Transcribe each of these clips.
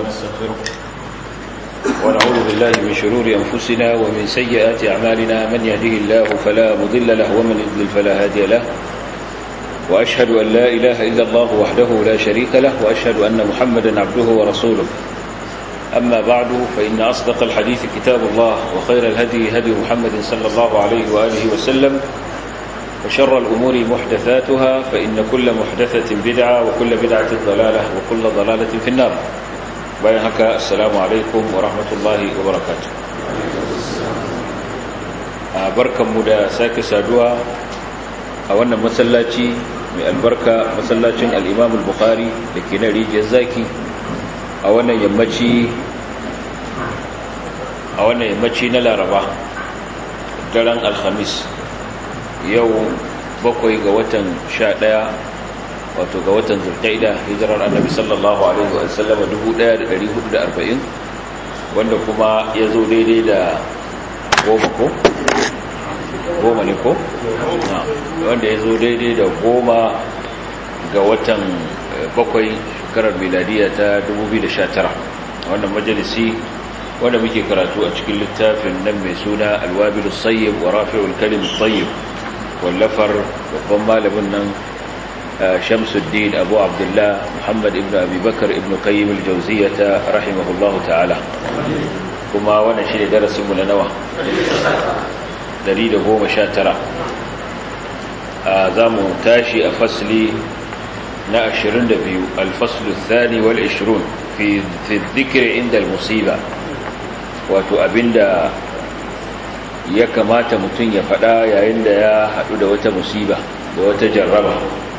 ونستغفره ونعوذ بالله من شرور أنفسنا ومن سيئات أعمالنا من يهده الله فلا مضل له ومن يضلل فلا هادي له وأشهد أن لا إله إلا الله وحده لا شريك له وأشهد أن محمدا عبده ورسوله أما بعد فإن أصدق الحديث كتاب الله وخير الهدي هدي محمد صلى الله عليه وآله وسلم وشر الأمور محدثاتها فإن كل محدثة بدعة وكل بدعة ضلالة وكل ضلالة في النار بينك السلام عليكم ورحمة الله وبركاته بركة مدى ساك سادوا أولا مسلاتي من البركة مسلاتي الإمام البخاري لكي نري جزاكي أولا يمتي أولا يمتي نلا ربا daren alhamis yau bakwai ga watan sha ɗaya wato ga watan zulkaida hijirar annabi sallallahu alaihi wa sallama 1440 wanda kuma ya zo daidai da goma ko? goma ne ko? wanda ya zo daidai da goma ga watan bakwai shekarar miladiya ta 2019 wannan majalisi wanda muke karatu a cikin littafin nan mai suna alwabilus sayyib wa rafi'ul kalim tayyib wallafar babban malamin nan shamsuddin abu abdullah muhammad ibn abubakar ibn qayyim al-jawziyata rahimahullah ta'ala kuma wannan shi ne darasinmu na nawa 119 za mu tashi a fasli na 22 alfaslu thani wal 20 fi dhikri inda al-musiba wato abinda ya kamata mutum ya faɗa yayin da ya haɗu da wata musiba da wata jarraba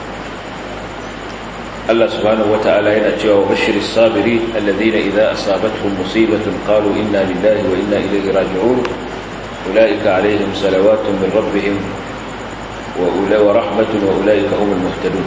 Allah subhanahu wata'ala yana cewa wa bashiris sabiri alladhina idza asabatuhum musibatun qalu inna lillahi wa inna ilayhi raji'un ulaika alaihim salawatun min rabbihim wa ulai wa rahmatun wa ulaika humul muhtadun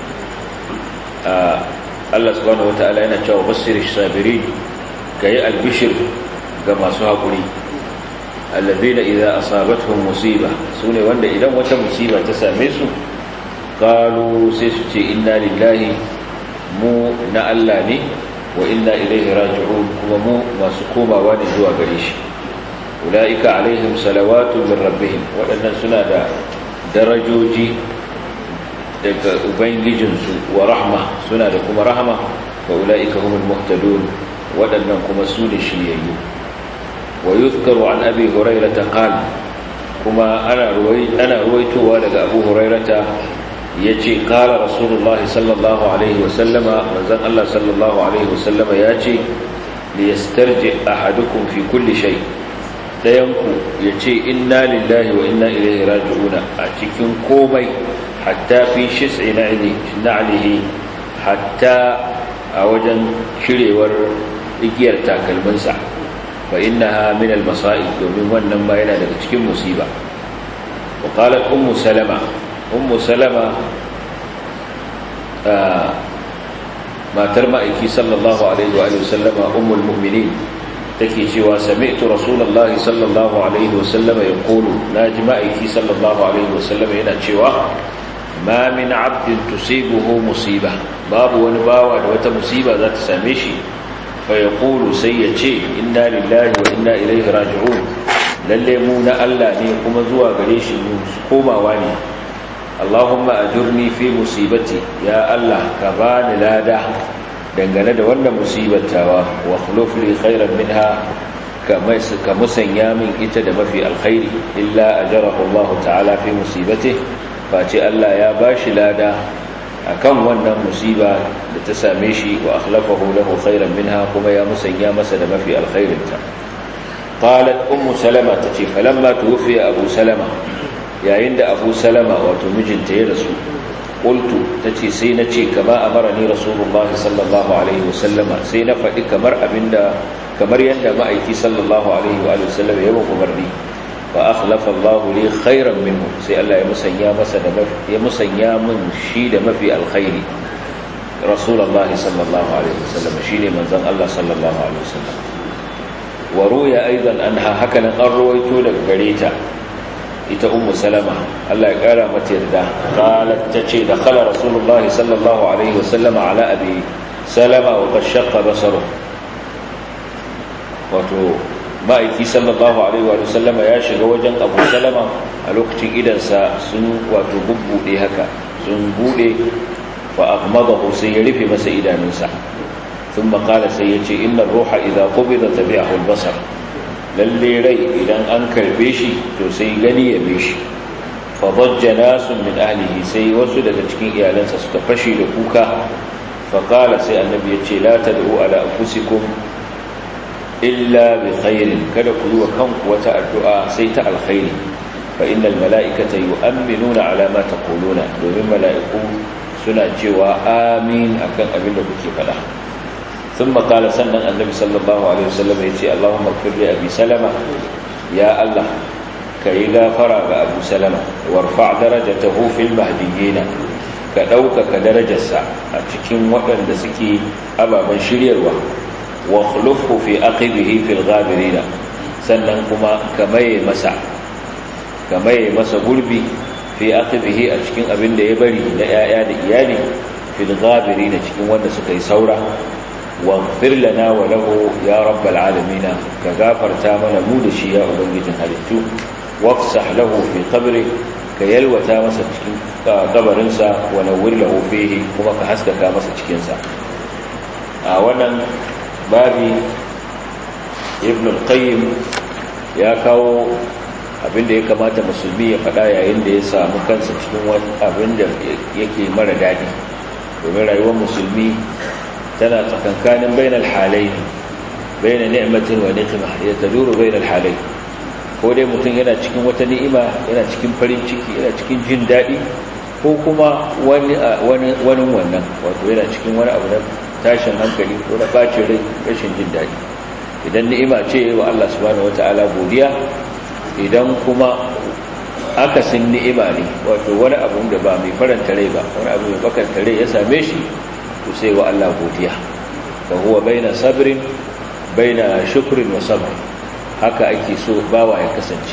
Allah subhanahu wata'ala yana cewa bashiris sabirin kai albishir ga masu haƙuri allazina idza asabatuhum musiba sune wanda idan wata musiba ta same su qalu sai su ce inna lillahi mu na Allah ne wa inna ilaihi raji'un kuma mu masu komawa ne zuwa gare shi ulaika alaihim salawatu min rabbihim wadannan suna da darajoji daga ubangijinsu wa rahma suna da kuma rahma wa ulaika humul muhtadun wadannan kuma su ne shiryayyu ويذكر عن أبي هريرة قال كما أنا, روي أنا رويتها لك أبو هريرة يجي قال رسول الله صلى الله عليه وسلم وزن الله صلى الله عليه وسلم يجي ليسترجع أحدكم في كل شيء dayanku ya ce inna lillahi wa inna ilaihi raji'una a cikin komai hatta fi shis'i na'lihi hatta a wajen shirewar igiyar takalminsa فإنها من المصائب domin wannan ma yana daga cikin musiba وقالت أم سلمة أم سلمة ما ترمى صلى الله عليه وآله وسلم أم المؤمنين تكي شوى سمعت رسول الله صلى الله عليه وسلم يقول ناجمائك صلى الله عليه وسلم هنا شوى ما من عبد تصيبه مصيبة باب ونباوة وتمصيبة ذات سامشي فيقول سيئتي إنا لله وإنا إليه راجعون lalle mu na Allah ne kuma zuwa gare shi mu komawa ne Allahumma ajurni fi musibati ya Allah ka bani lada dangane da wannan musibatawa wa khuluf li khairan minha kama ka musanya min ita da mafi alkhairi illa ajarahu Allah ta'ala fi musibati face Allah ya bashi lada akan wannan musiba da ta same shi wa akhlafahu lahu khairan minha kuma ya musanya masa da mafi alkhairinta qalat ummu salama tace falamma tuwfiya abu salama yayin da abu salama wato mijinta ya rasu qultu tace sai nace kama amarani rasulullahi sallallahu alaihi wasallama sai na faɗi kamar abinda kamar yanda ma'aiki sallallahu alaihi wa sallam ya umarni fa akhlafa Allah li khairan minhu sai Allah ya musanya masa da ya musanya min shi da mafi alkhairi rasulullahi sallallahu alaihi wasallam shine manzon Allah sallallahu alaihi wasallam wa ruya aidan anha hakanan an ruwaito daga gare ta ita ummu salama Allah ya kara mata yarda qalat tace da khala rasulullahi sallallahu alaihi wasallam ala abi salama wa qad shaqqa basaru wato ma'aiki sallallahu alaihi wa sallama ya shiga wajen abu salama a lokacin idansa sun wato bubbuɗe haka sun buɗe fa aghmadahu sai ya rufe masa idanunsa ثم قال سيتي إن الروح إذا قبض تبعه البصر lalle rai idan an karbe shi to sai gani ya bi shi fadajja nasun min ahlihi sai wasu daga cikin iyalansa suka fashe da kuka faqala sai annabi yace la tad'u ala anfusikum illa bi khairin kada ku yi wa kanku wata addu'a sai ta alkhairi fa innal mala'ikata yu'minuna ala ma taquluna domin mala'iku suna cewa amin akan abin da kuke faɗa ثم قال سنن النبي صلى الله عليه وسلم يتي اللهم اغفر لأبي سلمة يا الله كي غافر أبو سلمة وارفع درجته في المهديين كدوك كدرجة الساعة أتكين وقن دسكي أبا من شريروا واخلفه في أقبه في الغابرين سنن كما كمي مسع كمي مسع قلبي في أقبه أتكين أبن ديبري لأياد إيالي في الغابرين أتكين وانا سكي سورة واغفر لنا وله يا رب العالمين كغافر تامنا مودشي يا أبنجي هالتو وافسح له في قبره كيلوى تامسا قبرنسا ونور له فيه كما كحسك كامسا تكينسا أولا بابي ابن القيم يا كاو abinda ya kamata musulmi ya faɗa yayin da ya samu kansa cikin wani abin da yake mara daɗi domin rayuwar musulmi tana tsakankanin bainal halai baina ni'matin wa niqma ya taduru bainal halai ko dai mutum yana cikin wata ni'ima yana cikin farin ciki yana cikin jin daɗi ko kuma wani wani wani wannan wato yana cikin wani abu na tashin hankali ko na bacin rai rashin jin daɗi idan ni'ima ce wa Allah subhanahu wataala godiya idan kuma akasin ni'ima ne wato wani abu da ba mai faranta rai ba wani abu mai bakanta rai ya same shi to sai wa Allah godiya fa huwa baina sabrin baina shukrin wa sabr haka ake so bawa ya kasance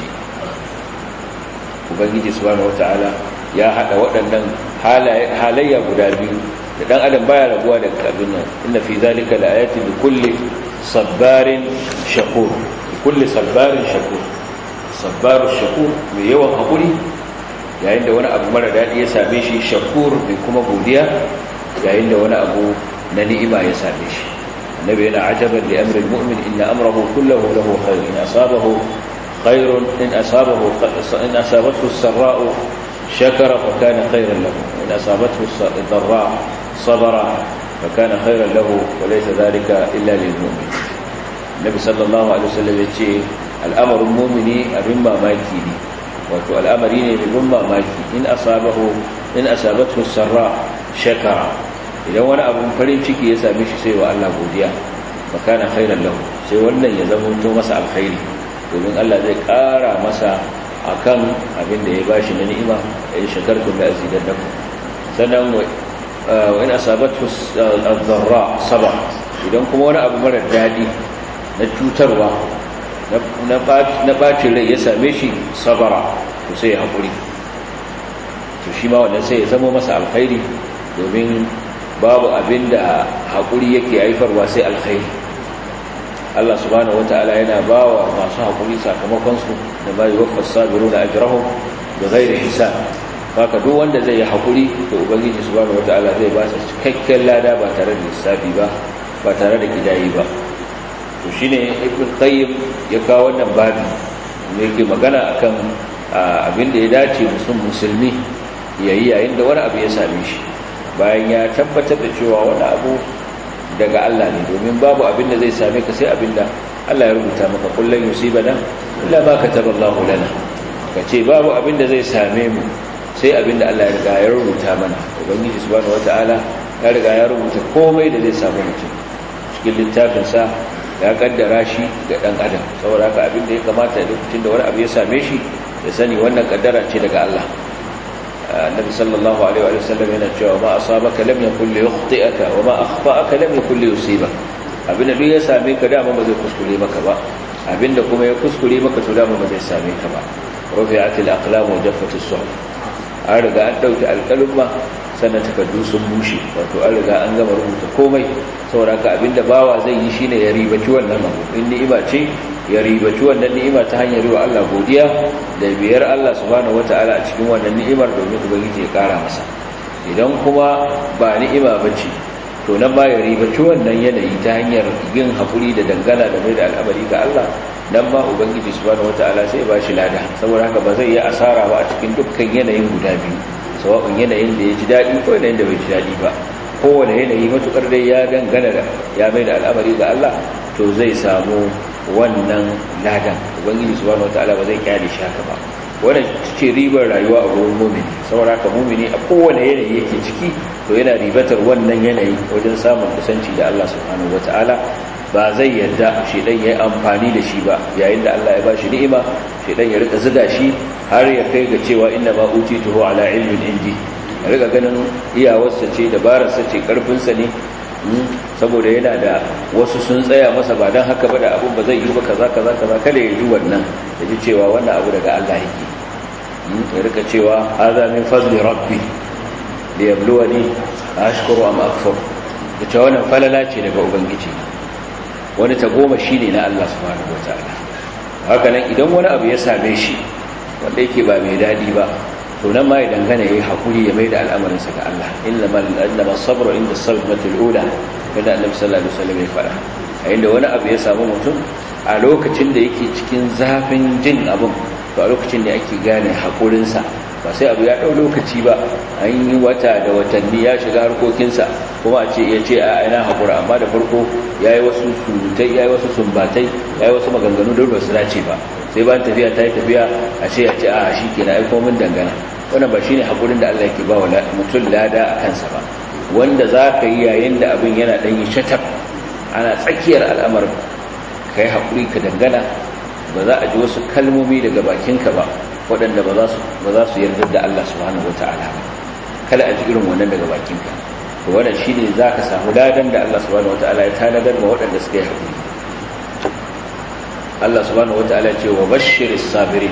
ubangiji subhanahu wataala ya hada waɗannan halayya guda biyu da dan adam baya rabuwa da abin nan inna fi zalika laayatin likulli sabbarin shakur likulli sabbarin shakur sabbarus shakur mai yawan hakuri yayin da wani abu mara dadi ya same shi shakur mai kuma godiya yayin da wani abu na ni'ima ya same shi annabi yana ajaban li amri almu'min inna amrahu kulluhu lahu khair in asabahu khairun in asabahu in asabathu as-sarra'u shakara fa kana khairan lahu in asabathu ad-dharra sabara fa kana khairan lahu wa laysa dhalika illa lil mu'min nabi sallallahu alaihi wasallam yace al'amarin mu'mini abin mamaki ne wato al'amari ne mai ban mamaki in asabahu in asabathu as-sarra shakara idan wani abun farin ciki ya same shi sai wa Allah godiya fakana khairan lahu sai wannan ya zama to masa alkhairi domin Allah zai ƙara masa akan abin da ya bashi na ni'ima in shakartum la azidannakum sannan wa in asabatu ad-dharra sabah idan kuma wani abu mara dadi na cutarwa na bacin rai ya same shi sabara to sai ya haƙuri to shi ma wannan sai ya zama masa alkhairi domin babu abin da haƙuri yake haifarwa sai alkhairi Allah subhanahu wata'ala yana ba wa masu haƙuri sakamakonsu da ba yi wafas sabiru da ajirahun da zai hisab baka duk wanda zai yi haƙuri da ubangiji subhanahu wata'ala zai ba su cikakken lada ba tare da lissafi ba ba tare da gidayi ba to shine ibn qayyim ya kawo wannan babi ne yake magana akan abin da ya dace musulmi yayi yayin da wani abu ya same shi bayan ya tabbatar da cewa wani abu daga Allah ne domin babu abin da zai same ka sai abin da Allah ya rubuta maka kullun yusibana illa ma kataballahu lana kace babu abin da zai same mu sai abin da Allah ya riga ya rubuta mana ubangiji subhanahu wataala ya riga ya rubuta komai da zai samu mutum cikin littafin sa ya kaddara shi ga dan adam saboda haka abin da ya kamata lokacin da wani abu ya same shi ya sani wannan kaddara ce daga Allah النبي صلى الله عليه وآله وسلم ينجى وما أصابك لم يكن ليخطئك وما أخطأك لم يكن ليصيبك abin da duk ya same ka dama ba zai kuskure maka ba abin da kuma ya kuskure maka to dama ba zai same ka ba rufi'at al-aqlam wa jaffat as-suhuf an riga an ɗauki alƙalumma sannan takardu sun bushe wato an riga an gama rubuta komai saboda haka abinda bawa zai yi shine ya ribaci wannan abu in ni'ima ce ya ribaci wannan ni'ima ta hanyar yi wa Allah godiya da biyar Allah subhanahu wataala a cikin wannan ni'imar domin ubangiji ya kara masa idan kuma ba ni'ima bace to nan ba ya ribaci wannan yanayi ta hanyar yin haƙuri da dangana da mai da al'amari ga Allah nan ba ubangiji subhanahu wataala sai ba shi lada saboda haka ba zai yi asara ba a cikin dukkan yanayin guda biyu sawa'un yanayin da ya ji daɗi ko yanayin da bai ji daɗi ba kowane yanayi matukar dai ya dangana da ya mai da al'amari ga Allah to zai samu wannan ladan ubangiji subhanahu wataala ba zai kyale shi haka ba wannan ce ribar rayuwa a wurin mumini saboda haka mumini a kowane yanayi yake ciki to yana ribatar wannan yanayi wajen samun kusanci da Allah subhanahu wataala ba zai yarda shedan yayi amfani da shi ba yayin da Allah ya ba shi ni'ima shedan ya rika zuga shi har ya kai ga cewa inna ma utituhu ala ilmin indi ya rika ganin iyawarsa ce dabararsa ce karfinsa ne saboda yana da wasu sun tsaya masa ba don haka ba da abin ba zai yi ba kaza kaza kaza kada ya ji wannan ya ji cewa wannan abu daga Allah yake ya rika cewa hadha min fadli rabbi li yabluwani ashkuru am akfur da cewa wannan falala ce daga ubangiji wani ta goma shine na Allah subhanahu wataala haka nan idan wani abu ya same shi wanda yake ba mai dadi ba to nan ma ya dangana yayi hakuri ya mai da al'amarinsa ga Allah innama innama sabru inda sadmatul ula kada annabi sallallahu alaihi wasallam ya fara a inda wani abu ya samu mutum a lokacin da yake cikin zafin jin abin to a lokacin da ake gane hakurinsa ba sai abu ya dau lokaci ba an yi wata da watanni ya shiga harkokinsa kuma a ce ya ce a ina hakura amma da farko ya yi wasu surutai ya yi wasu sumbatai ya yi wasu maganganu da ba su dace ba sai bayan tafiya ta yi tafiya a ce ya ce a shi ke na aiko min dangana wannan ba shi ne haƙurin da Allah yake ba wa mutum lada a kansa ba wanda za ka yi yayin da abin yana ɗanyi shatab ana tsakiyar al'amarin ka yi haƙuri ka dangana ba za a ji wasu kalmomi daga bakinka ba waɗanda ba za su yarda da Allah subhanahu wata'ala ba kada a ji irin wannan daga bakinka to wannan shine za ka samu ladan da Allah subhanahu wata'ala ya tanadar ma waɗanda suka yi haƙuri Allah subhanahu wata'ala ce wa bashiris sabirin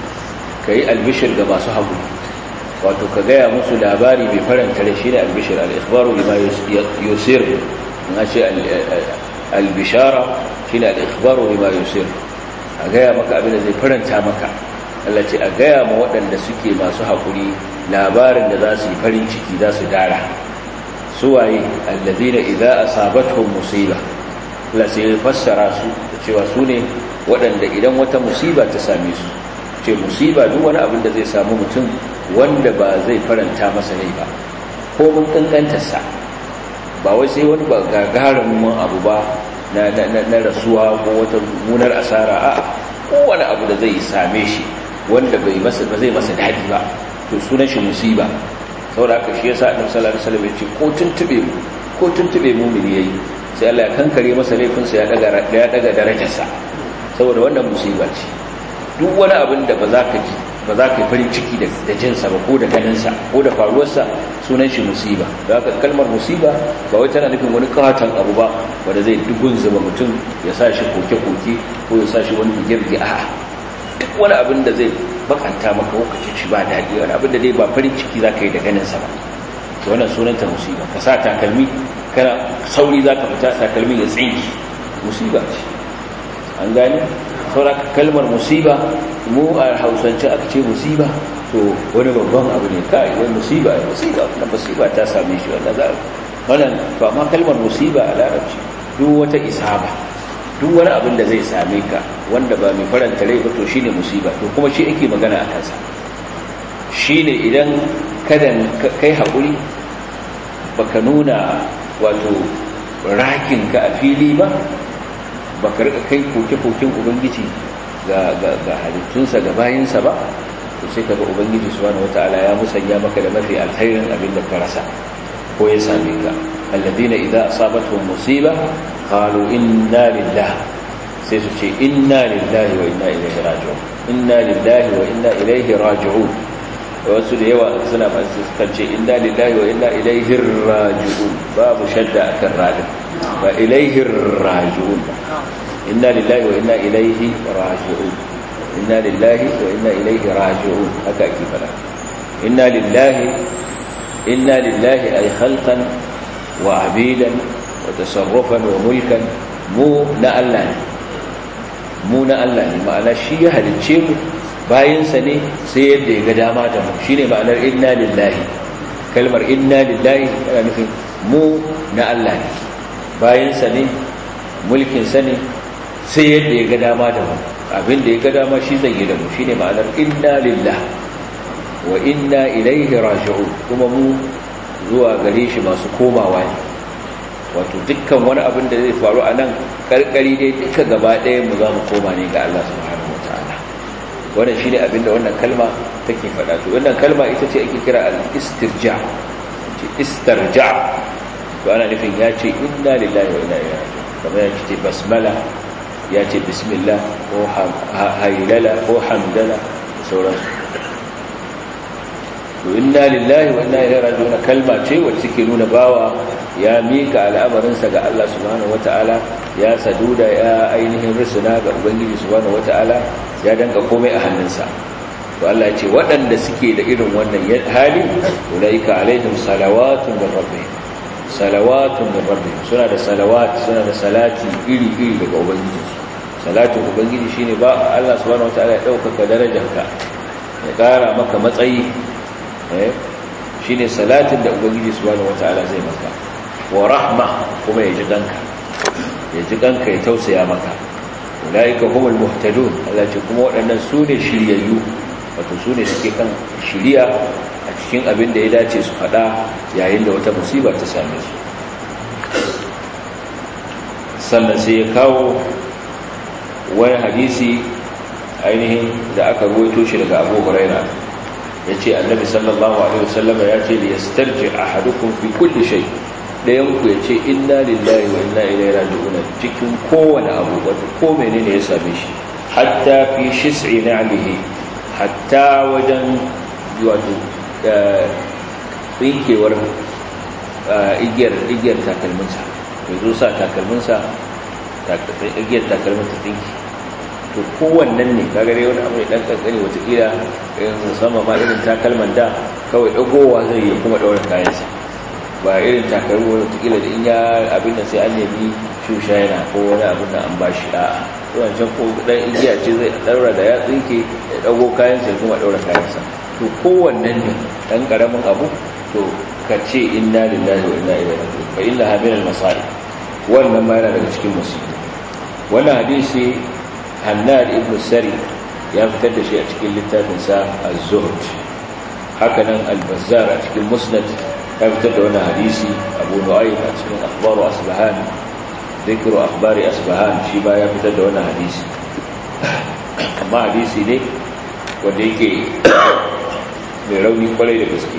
kai albishir ga masu haƙuri wato ka gaya musu labari mai faranta da shi ne albishir al-ikhbaru lima yusir na ce al-bishara shi ne al-ikhbaru lima yusir a gaya maka abin da zai faranta maka Allah ce a gaya ma waɗanda suke masu haƙuri labarin da za su yi farin ciki za su dara suwaye allazina idza asabatuhum musiba Allah sai ya fassara su da cewa su ne waɗanda idan wata musiba ta same su ce musiba duk wani abin da zai samu mutum wanda ba zai faranta masa rai ba ko mun kankantarsa ba wai sai wani ba gagarumin abu ba na, rasuwa ko wata munar asara a kowane abu da zai same shi wanda bai masa ba zai masa daɗi ba to sunan shi musiba saboda haka shi yasa annabi sallallahu alaihi wasallam ya ce ko tuntube mu ko tuntube mu mun yayi sai Allah ya kankare masa laifinsa ya daga ya daga darajarsa saboda wannan musiba ce duk wani abin da ba za ka ji ba za ka yi farin ciki da jinsa ba ko da ganinsa ko da faruwarsa sunan shi musiba da haka kalmar musiba ba wai tana nufin wani katon abu ba wanda zai dugun zuba mutum ya sa shi koke-koke ko ya sa shi wani bige-bige a duk wani abin da zai bakanta maka lokacin shi ba daɗi wani abin da dai ba farin ciki za ka yi da ganinsa ba to wannan sunanta musiba ka sa takalmi kana sauri za ka fita takalmi ya tsinki musiba ce an gane saura kalmar musiba mu a hausance aka ce musiba to wani babban abu ne kai wai musiba musiba na musiba ta same shi wannan za wannan to amma kalmar musiba a larabci duk wata isaba duk wani abin da zai same ka wanda ba mai faranta rai ba to shine musiba to kuma shi ake magana a kansa shine idan kada kai haƙuri baka nuna wato rakin ka a fili ba baka rika kai koke-koken ubangiji ga halittunsa ga bayinsa ba to sai kaga ubangiji subhanahu wataala ya musanya maka da mafi alkhairin abin da ka rasa ko ya same ka alladina idza asabatuhum musiba qalu inna lillahi sai su ce inna lillahi wa inna ilaihi raji'un inna lillahi wa inna ilaihi raji'un wasu da yawa suna masu kan ce inna lillahi wa inna ilaihi raji'un babu shadda akan radin ba ilaihi raji'un inna lillahi wa inna ilaihi raji'un inna lillahi wa inna ilaihi raji'un haka ake fada inna lillahi inna lillahi ay khalqan wa abidan wa tasarrufan wa mulkan mu na Allah ne mu na Allah ne ma'ana shi ya halicce mu bayansa ne sai yadda ya ga dama da mu shine ma'anar inna lillahi kalmar inna lillahi yana nufin mu na Allah ne bayansa ne mulkinsa ne sai yadda ya ga dama da mu abin da ya ga dama shi zai yi da mu shine ma'anar inna lillah wa inna ilaihi raji'un kuma mu zuwa gare shi masu komawa ne wato dukkan wani abin da zai faru a nan karkari dai duka gaba ɗaya mu za mu koma ne ga Allah subhanahu wataala wannan shine abin da wannan kalma take faɗa to wannan kalma ita ce ake kira al-istirja ce istirja to ana nufin ya ce inna lillahi wa inna ilaihi raji'un kamar ya ce basmala ya ce bismillah ko hailala ko hamdala da sauransu to inna lillahi wa inna ilaihi raji'un kalma ce wacce take nuna bawa ya mika al'amarinsa ga Allah subhanahu wata'ala ya saduda ya ainihin risuna ga ubangiji subhanahu wata'ala ya danka komai a hannunsa to Allah ya ce waɗanda suke da irin wannan hali ulaika alaihim salawatun min rabbihim salawatun min rabbihim suna da salawat suna da salati iri iri daga ubangiji salatin ubangiji shine ba Allah subhanahu wata'ala ya dauka darajarka ya ƙara maka matsayi shine salatin da ubangiji subhanahu wata'ala zai maka wa rahma kuma ya ji ganka ya ji ganka ya tausaya maka ulaika humul muhtadun Allah ce kuma waɗannan su ne shiryayyu wato su ne suke kan shiriya a cikin abin da ya dace su faɗa yayin da wata musiba ta same su sannan sai ya kawo wani hadisi ainihin da aka ruwaito shi daga Abu Huraira yace annabi sallallahu alaihi wasallam ya ce li yastarji ahadukum fi kulli shay' ɗayanku ya ce inna lillahi wa inna ilai raji'una cikin kowane abu wato ko menene ya same shi hatta fi shis'i na'lihi hatta wajen wato tsinkewar igiyar igiyar takalminsa ya zo sa takalminsa igiyar takalminsa tsinki to kowannen ne kaga dai wani abu ne dan kankani watakila irin sama ma irin takalman da kawai dagowa zai yi kuma daura kayansa ba irin takarwa watakila da in ya abin da sai an nemi shusha yana ko wani abin da an ba shi a wancan ko dan igiya ce zai daura da ya tsinke ya dago kayan sai kuma daura kayansa to kowannen ne dan karamin abu to ka ce inna lillahi wa inna ilaihi raji'un fa inna min al-masa'ib wannan ma yana daga cikin musibi wannan hadisi Hannad ibn Sari ya fitar da shi a cikin littafin sa Az-Zuhd haka nan Al-Bazzar a cikin Musnad ya fitar da wani hadisi abu nu'aym a cikin akhbaru asbahan dhikru akhbari asbahan shi ba ya fitar da wani hadisi amma hadisi ne wanda yake mai rauni kwarai da gaske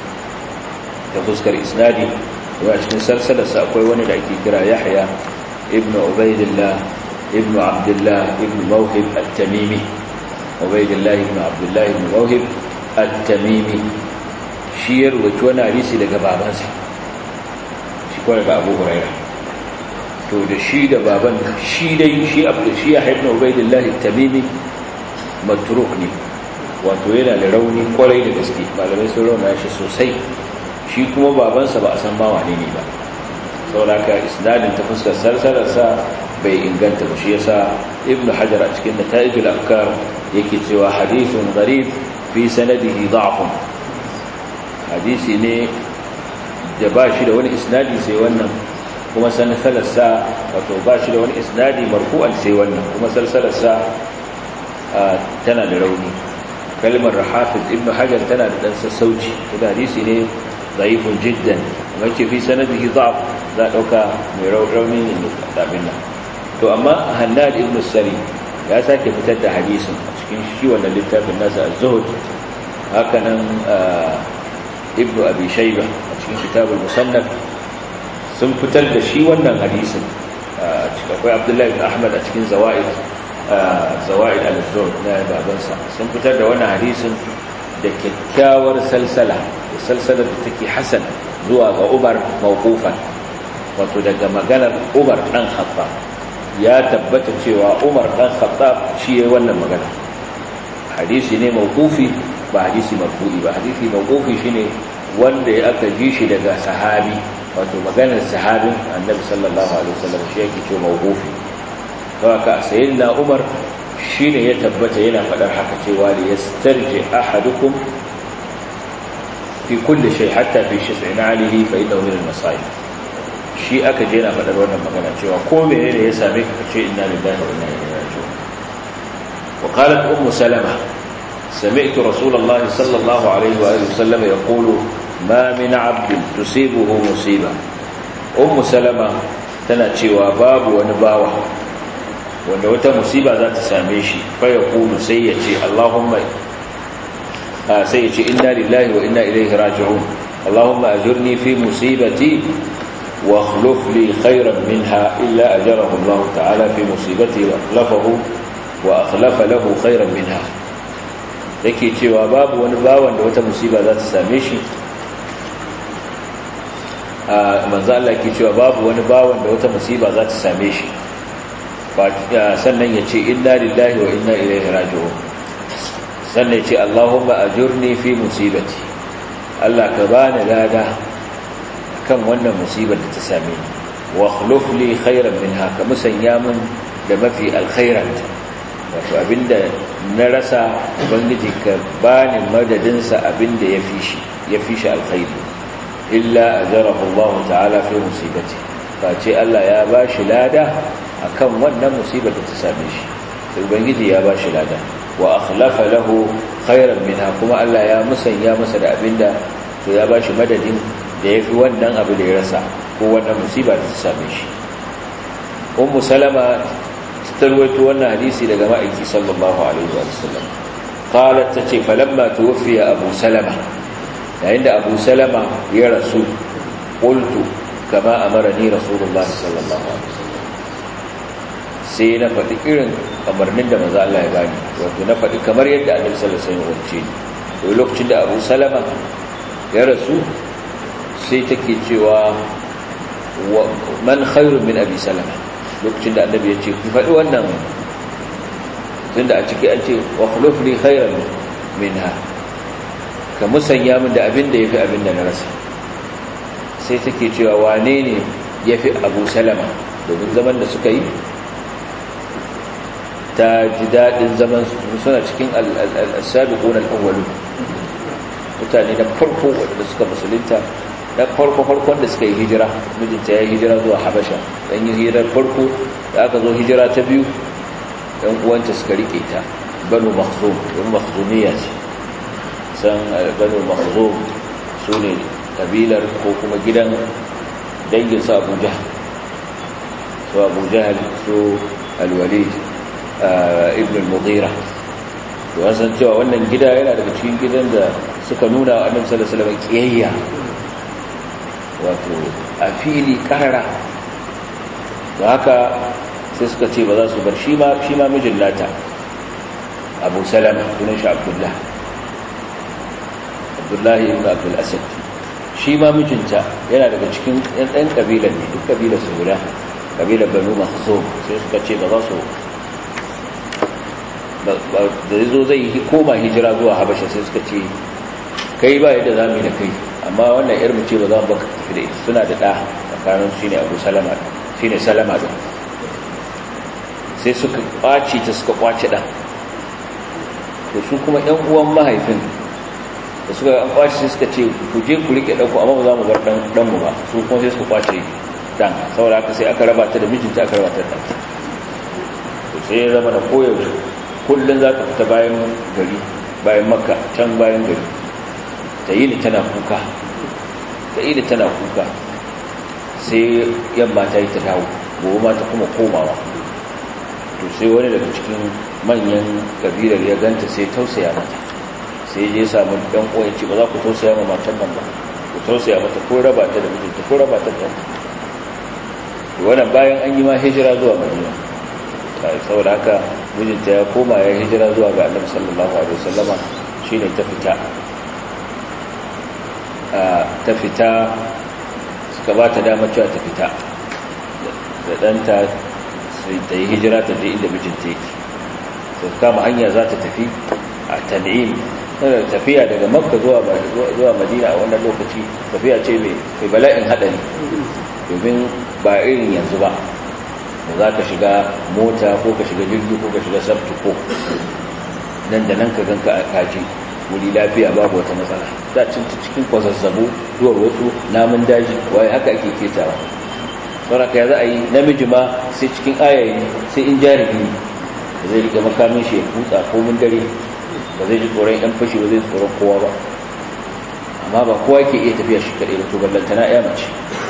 ta fuskar isnadi a cikin sarsalarsa akwai wani da ake kira yahya ibn ubaidillah ibn abdullah ibn mawhib at-tamimi ubaidillah ibn abdullah ibn mawhib at-tamimi shi ya rubuci wani hadisi daga babansa shi kuwa daga abu huraira to da shi da baban shi dai shi abu shi ya haifna ubaidillah tamimi matruk ne wato yana da rauni kwarai da gaske malamai sun rauna shi sosai shi kuma babansa ba a san ma wane ne ba sauraka isnadin ta fuskar sarsalarsa bai inganta ba shi yasa ibnu hajar a cikin nata'ijul afkar yake cewa hadithun gharib fi sanadihi da'fun hadisi ne da ba shi da wani isnadi sai wannan kuma salsalarsa wato ba shi da wani isnadi marfu'an sai wannan kuma salsalarsa tana da rauni kalmar hafiz ibn hajar tana da dan sassauci da hadisi ne zaifun jiddan kuma ce fi sanadihi da'af za a dauka mai rauni ne da abin nan to amma hannad ibn sari ya sake fitar da hadisin a cikin shi wannan littafin nasa az-zuhd haka nan ibnu abi shayba a cikin kitabul musannaf sun fitar da shi wannan hadisin cikin akwai abdullahi ibn ahmad a cikin zawaid zawaid al-zuhd na babansa sun fitar da wannan hadisin da kyakkyawar salsala da salsalar da take hasan zuwa ga umar mawqufan wato daga maganar umar dan khattab ya tabbata cewa umar dan khattab shi yayin wannan magana hadisi ne mawqufi ba hadisi marfu'i ba hadisi mawqufi shine wanda ya aka ji shi daga sahabi wato maganar sahabin annabi sallallahu alaihi wasallam shi yake cewa mawqufi haka sayyidina umar shine ya tabbata yana fadar haka cewa li yastarji ahadukum fi kulli shay hatta fi shay'in alihi fa innahu min al-masa'ib shi aka je na fadar wannan magana cewa ko menene ya same ka ce inna lillahi wa inna ilaihi raji'un wa qalat ummu salama سمعت رسول الله صلى الله عليه وآله وسلم يقول ما من عبد تصيبه مصيبة أم سلمة تنتشي وباب ونباوة wanda wata musiba za ta same shi faya kulu sai ya ce Allahumma sai ya ce inna lillahi wa inna ilaihi raji'un Allahumma ajurni fi musibati wa akhluf li khayran minha illa ajarahu Allah ta'ala fi musibati wa akhlafahu wa akhlafa lahu khayran minha yake cewa babu wani bawan da wata musiba za ta same shi a manzo Allah yake cewa babu wani bawan da wata musiba za ta same shi sannan ya ce inna lillahi wa inna ilaihi raji'un sannan ya ce Allahumma ajurni fi musibati Allah ka bani lada kan wannan musibar da ta same ni wa akhluf li khairan minha ka musanya min da mafi alkhairan wato abinda na rasa ubangiji ka bani madadin sa abinda yafi shi yafi shi alkhairi illa ajarahu Allah ta'ala fi musibati fa ce Allah ya bashi lada akan wannan musibar da ta same shi sai ubangiji ya ba shi lada wa akhlafa lahu khairan minha kuma Allah ya musanya masa da abinda to ya ba shi madadin da yafi wannan abu da ya rasa ko wannan musiba da ta same shi ummu salama tarwaito wannan hadisi daga ma'aiki sallallahu alaihi wa sallam qalat tace falamma tuwfiya abu salama yayin da abu salama ya rasu qultu kama amarani rasulullahi sallallahu alaihi wasallam sai na faɗi irin kamarnin da maza Allah ya bani wato na faɗi kamar yadda annabi sallallahu alaihi wasallam wance ni lokacin da Abu Salama ya rasu sai take cewa man khairun min Abi Salama lokacin da annabi ya ce ku faɗi wannan tunda a ciki an ce wa khuluf li khairan minha ka musanya min da abin da yafi abin da na rasa sai take cewa wane ne yafi Abu Salama domin zaman da suka yi ta ji daɗin zaman suna cikin al-sabiqun al-awwalun mutane na farko wanda suka musulunta na farko farkon da suka yi hijira mijinta ya yi hijira zuwa habasha dan yi hijirar farko da aka zo hijira ta biyu ɗan uwanta suka rike ta banu makhzum banu makhzumiyya ce san banu makhzum su ne kabilar ko kuma gidan dangin su abu jahal su abu jahal su alwalid ibn al-mughira to an san cewa wannan gida yana daga cikin gidan da suka nuna wa annabi sallallahu alaihi wasallam kiyayya wato a fili karara da haka sai suka ce ba za su bar shi ma shi ma mijin nata Abu Salama sunan shi Abdullah Abdullah ibn Abdul Asad shi ma mijinta yana daga cikin ɗan kabilan ne duk kabilar su guda kabilar Banu Makhzum sai suka ce ba za su da zo zai koma hijira zuwa habasha sai suka ce kai ba yadda za mu yi da kai amma wannan yar mu ce ba za mu baka tafi da ita suna da ɗa tsakanin shi ne abu salama shi ne salama da sai suka ƙwace ta suka ƙwace ɗan to su kuma ɗan uwan mahaifin da suka an ƙwace sai suka ce ku je ku riƙe ɗanku amma ba za mu bar ɗanmu ba su kuma sai suka ƙwace ɗan saboda haka sai aka raba ta da mijinta aka raba ta da ɗan sai ya zama da koyaushe kullum za ta fita bayan gari bayan makka can bayan gari ta yi tana kuka ta yi tana kuka sai yamma ta yi ta dawo gobe ma ta kuma komawa to sai wani daga cikin manyan kabilar ya ganta sai tausaya mata sai je samu ɗan ƙoyin ce ba za ku tausaya ma matan nan ba ku tausaya mata ko raba ta da mijinta ko raba ta da wannan bayan an yi ma hijira zuwa madina saboda haka mijinta ya koma ya hijira zuwa ga annabi sallallahu alaihi wasallama shine ta fita ta fita suka ba ta dama cewa ta fita da ɗanta sai ta yi hijira ta je inda mijinta yake sai kama hanya za ta tafi a tan'im tafiya daga makka zuwa zuwa madina a wannan lokaci tafiya ce mai bala'in haɗari domin ba irin yanzu ba da za ka shiga mota ko ka shiga jirgi ko ka shiga sabtu ko nan da nan ka ganka a kaji wuri lafiya babu wata matsala da cinta cikin kwazazzabu duwar wasu namun daji waye haka ake ketawa sauraka ya za a yi namiji ma sai cikin ayayi sai in jarumi da zai riga makamin shi ya kutsa komin dare ba zai ji tsoron yan fashi ba zai tsoron kowa ba amma ba kowa ke iya tafiya shi kaɗai da to ballantana ya mace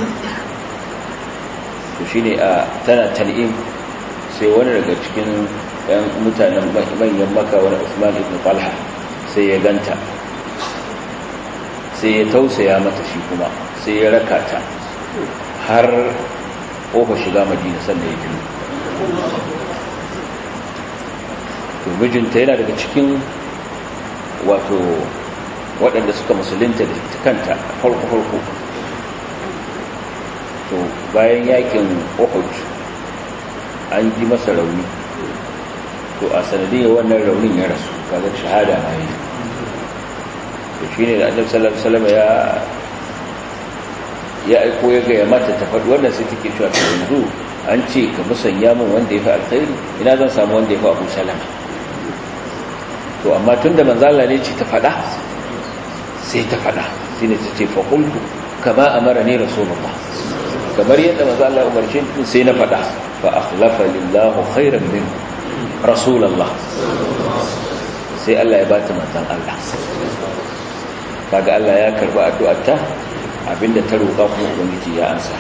to shi ne a tana tan'im sai wani daga cikin yan mutanen manyan maka wani usman ibn falha sai ya ganta sai ya tausaya mata shi kuma sai ya raka ta har ƙofa shiga madina sannan ya biyu to mijinta yana daga cikin wato waɗanda suka musulunta da kanta farko-farko to bayan yakin uhud an ji masa rauni to a sanadiyar wannan raunin ya rasu kaga shahada na yi to shi ne da annabi sallallahu alaihi wasallam ya ya aiko ya gaya mata ta faɗi wannan sai take cewa ta yanzu an ce ka musanya min wanda ya fi alkhairi ina zan samu wanda ya fi abu salama to amma tun da manzala ne ce ta faɗa sai ta faɗa shi ne ta ce faƙultu kama amara ne rasulullah kamar yadda manzala umarci sai na faɗa fa akhlafa lillahu khairan min rasulullah sai Allah ya ba ta manzan Allah kaga Allah ya karba addu'arta abinda ta roƙa kuma ubangiji ya ansa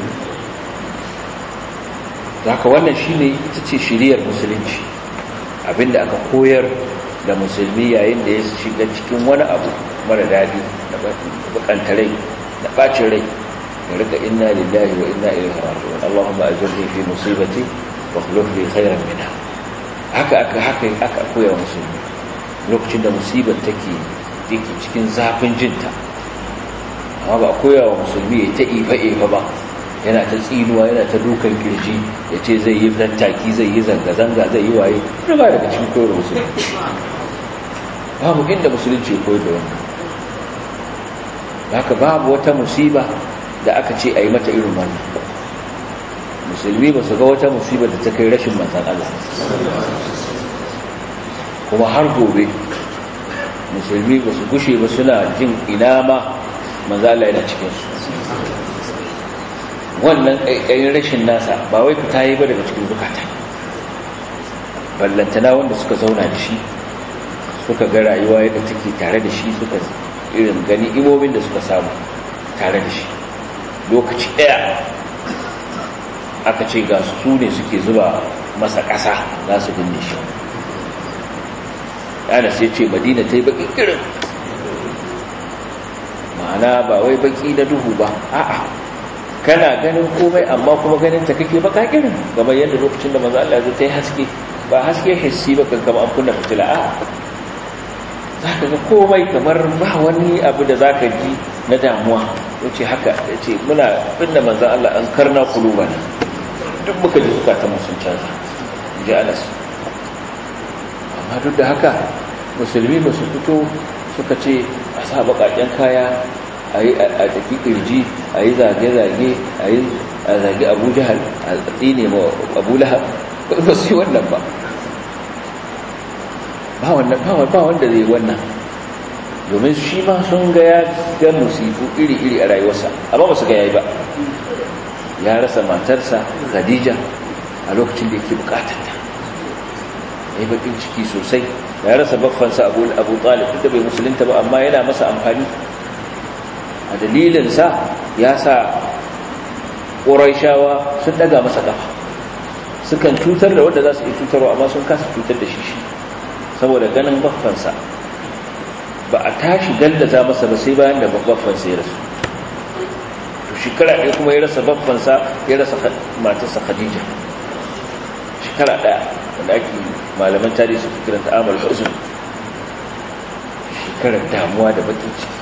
haka wannan shine ita ce shiriyar musulunci abinda aka koyar da musulmi yayin da ya shiga cikin wani abu mara daɗi da bakanta rai da ɓacin rai da rika inna lillahi wa inna ilaihi raji'un Allahumma ajirni fi musibati wa khuluf li khairan minha haka aka haka aka koya musulmi lokacin da musibar take take cikin zafin jinta amma ba koya wa musulmi ya ta ifa ifa ba yana ta tsinuwa yana ta dukan kirji ya ce zai yi tattaki zai yi zanga-zanga zai yi waye ba daga cikin koyar musulunci babu inda musulunci ya koyar da wannan haka babu wata musiba da aka ce a yi mata irin wannan musulmi ba su ga wata musiba da ta kai rashin manzan Allah kuma har gobe musulmi ba su gushe ba suna jin ina ma manzan Allah yana cikinsu wannan ƙaiƙayin rashin nasa ba wai fita yi ba daga cikin zukata ballantana wanda suka zauna da shi suka ga rayuwa yadda take tare da shi suka irin gani imomin da suka samu tare da shi lokaci ɗaya aka ce ga su ne suke zuba masa ƙasa za su binne shi yana sai ce madina ta yi baƙi irin ma'ana ba wai baƙi na duhu ba a'a kana ganin komai amma kuma ganin ta kake baka irin kamar yadda lokacin da manzo Allah zai haske ba haske hissi ba kan kamar an kunna fitila a zaka ga komai kamar ba wani abu da zaka ji na damuwa yace haka yace muna binne manzo Allah an karna kulubana duk muka ji zukatan mu sun canza ji Anas amma duk da haka musulmi ba su fito suka ce a sa baƙaƙen kaya a tafi ƙirji a yi zage-zage a yi zage abu jihar a tsine ma abu lahab ba su yi wannan ba ba wanda zai wannan domin shi ma sun ga ya ga musifu iri-iri a rayuwarsa amma ba su ga ya yi ba ya rasa matarsa khadija a lokacin da yake bukatarta ya yi bakin ciki sosai ya rasa baffansa abu talib da bai musulunta ba amma yana masa amfani a dalilinsa ya sa ƙoraishawa sun daga masa ƙafa sukan cutar da wanda za su iya cutarwa amma sun kasa cutar da shi shi saboda ganin baffansa ba a tashi gallaza masa ba sai bayan da baffansa ya rasu to shekara ɗaya kuma ya rasa baffansa ya rasa matarsa khadija shekara ɗaya wanda ake malaman tarihi su kiranta amal huzun shekarar damuwa da bakin ciki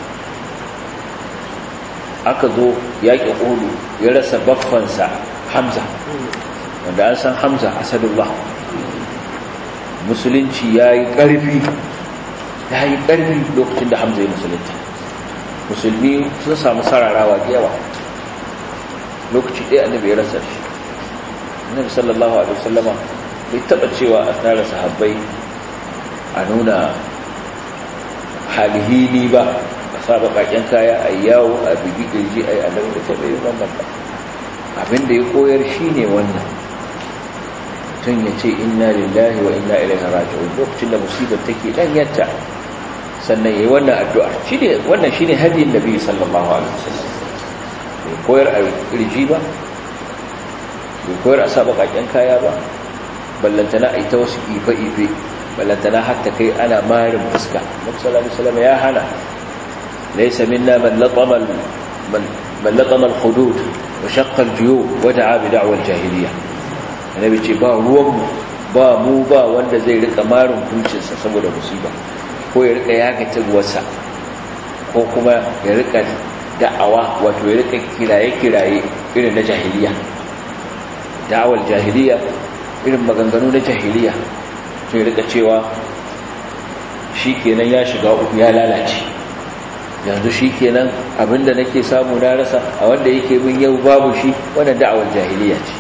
aka zo yaƙi ƙudu ya rasa baffansa hamza wanda an san hamza asadullah musulunci ya yi ƙarfi ya yi ƙarfi lokacin da hamza ya musulunta musulmi sun samu sararawa da yawa lokaci ɗaya annabi ya rasa shi annabi sallallahu alaihi wasallama bai taɓa cewa a tara sahabbai a nuna halihini ba a sa baƙaƙen kaya a yawo a bigi ƙirji a yi annabi da taɓa yi wannan ba abinda ya koyar shi ne wannan mutum ya ce inna lillahi wa inna ilaihi raji'un lokacin da musibar take dan yatta sannan yayi wannan addu'a shine wannan shine hadiyin nabi sallallahu alaihi wasallam bai koyar a kirji ba bai koyar a saba kakken kaya ba ballantana a ita wasu ife ife ballantana hatta kai ana marin fuska nabi sallallahu alaihi wasallam ya hana laysa minna man latama man latama al-hudud wa shaqqa al-juyub wa da'a bi da'wa al-jahiliyyah annabi ce ba ruwanmu ba mu ba wanda zai rika marin kuncinsa saboda musiba ko ya rika yaga tabuwarsa ko kuma ya rika da'awa wato ya rika kiraye-kiraye irin na jahiliya da'awar jahiliya irin maganganu na jahiliya to ya rika cewa shi kenan ya shiga uku ya lalace yanzu shi kenan abinda nake samu na rasa a wanda yake min yau babu shi wannan da'awar jahiliya ce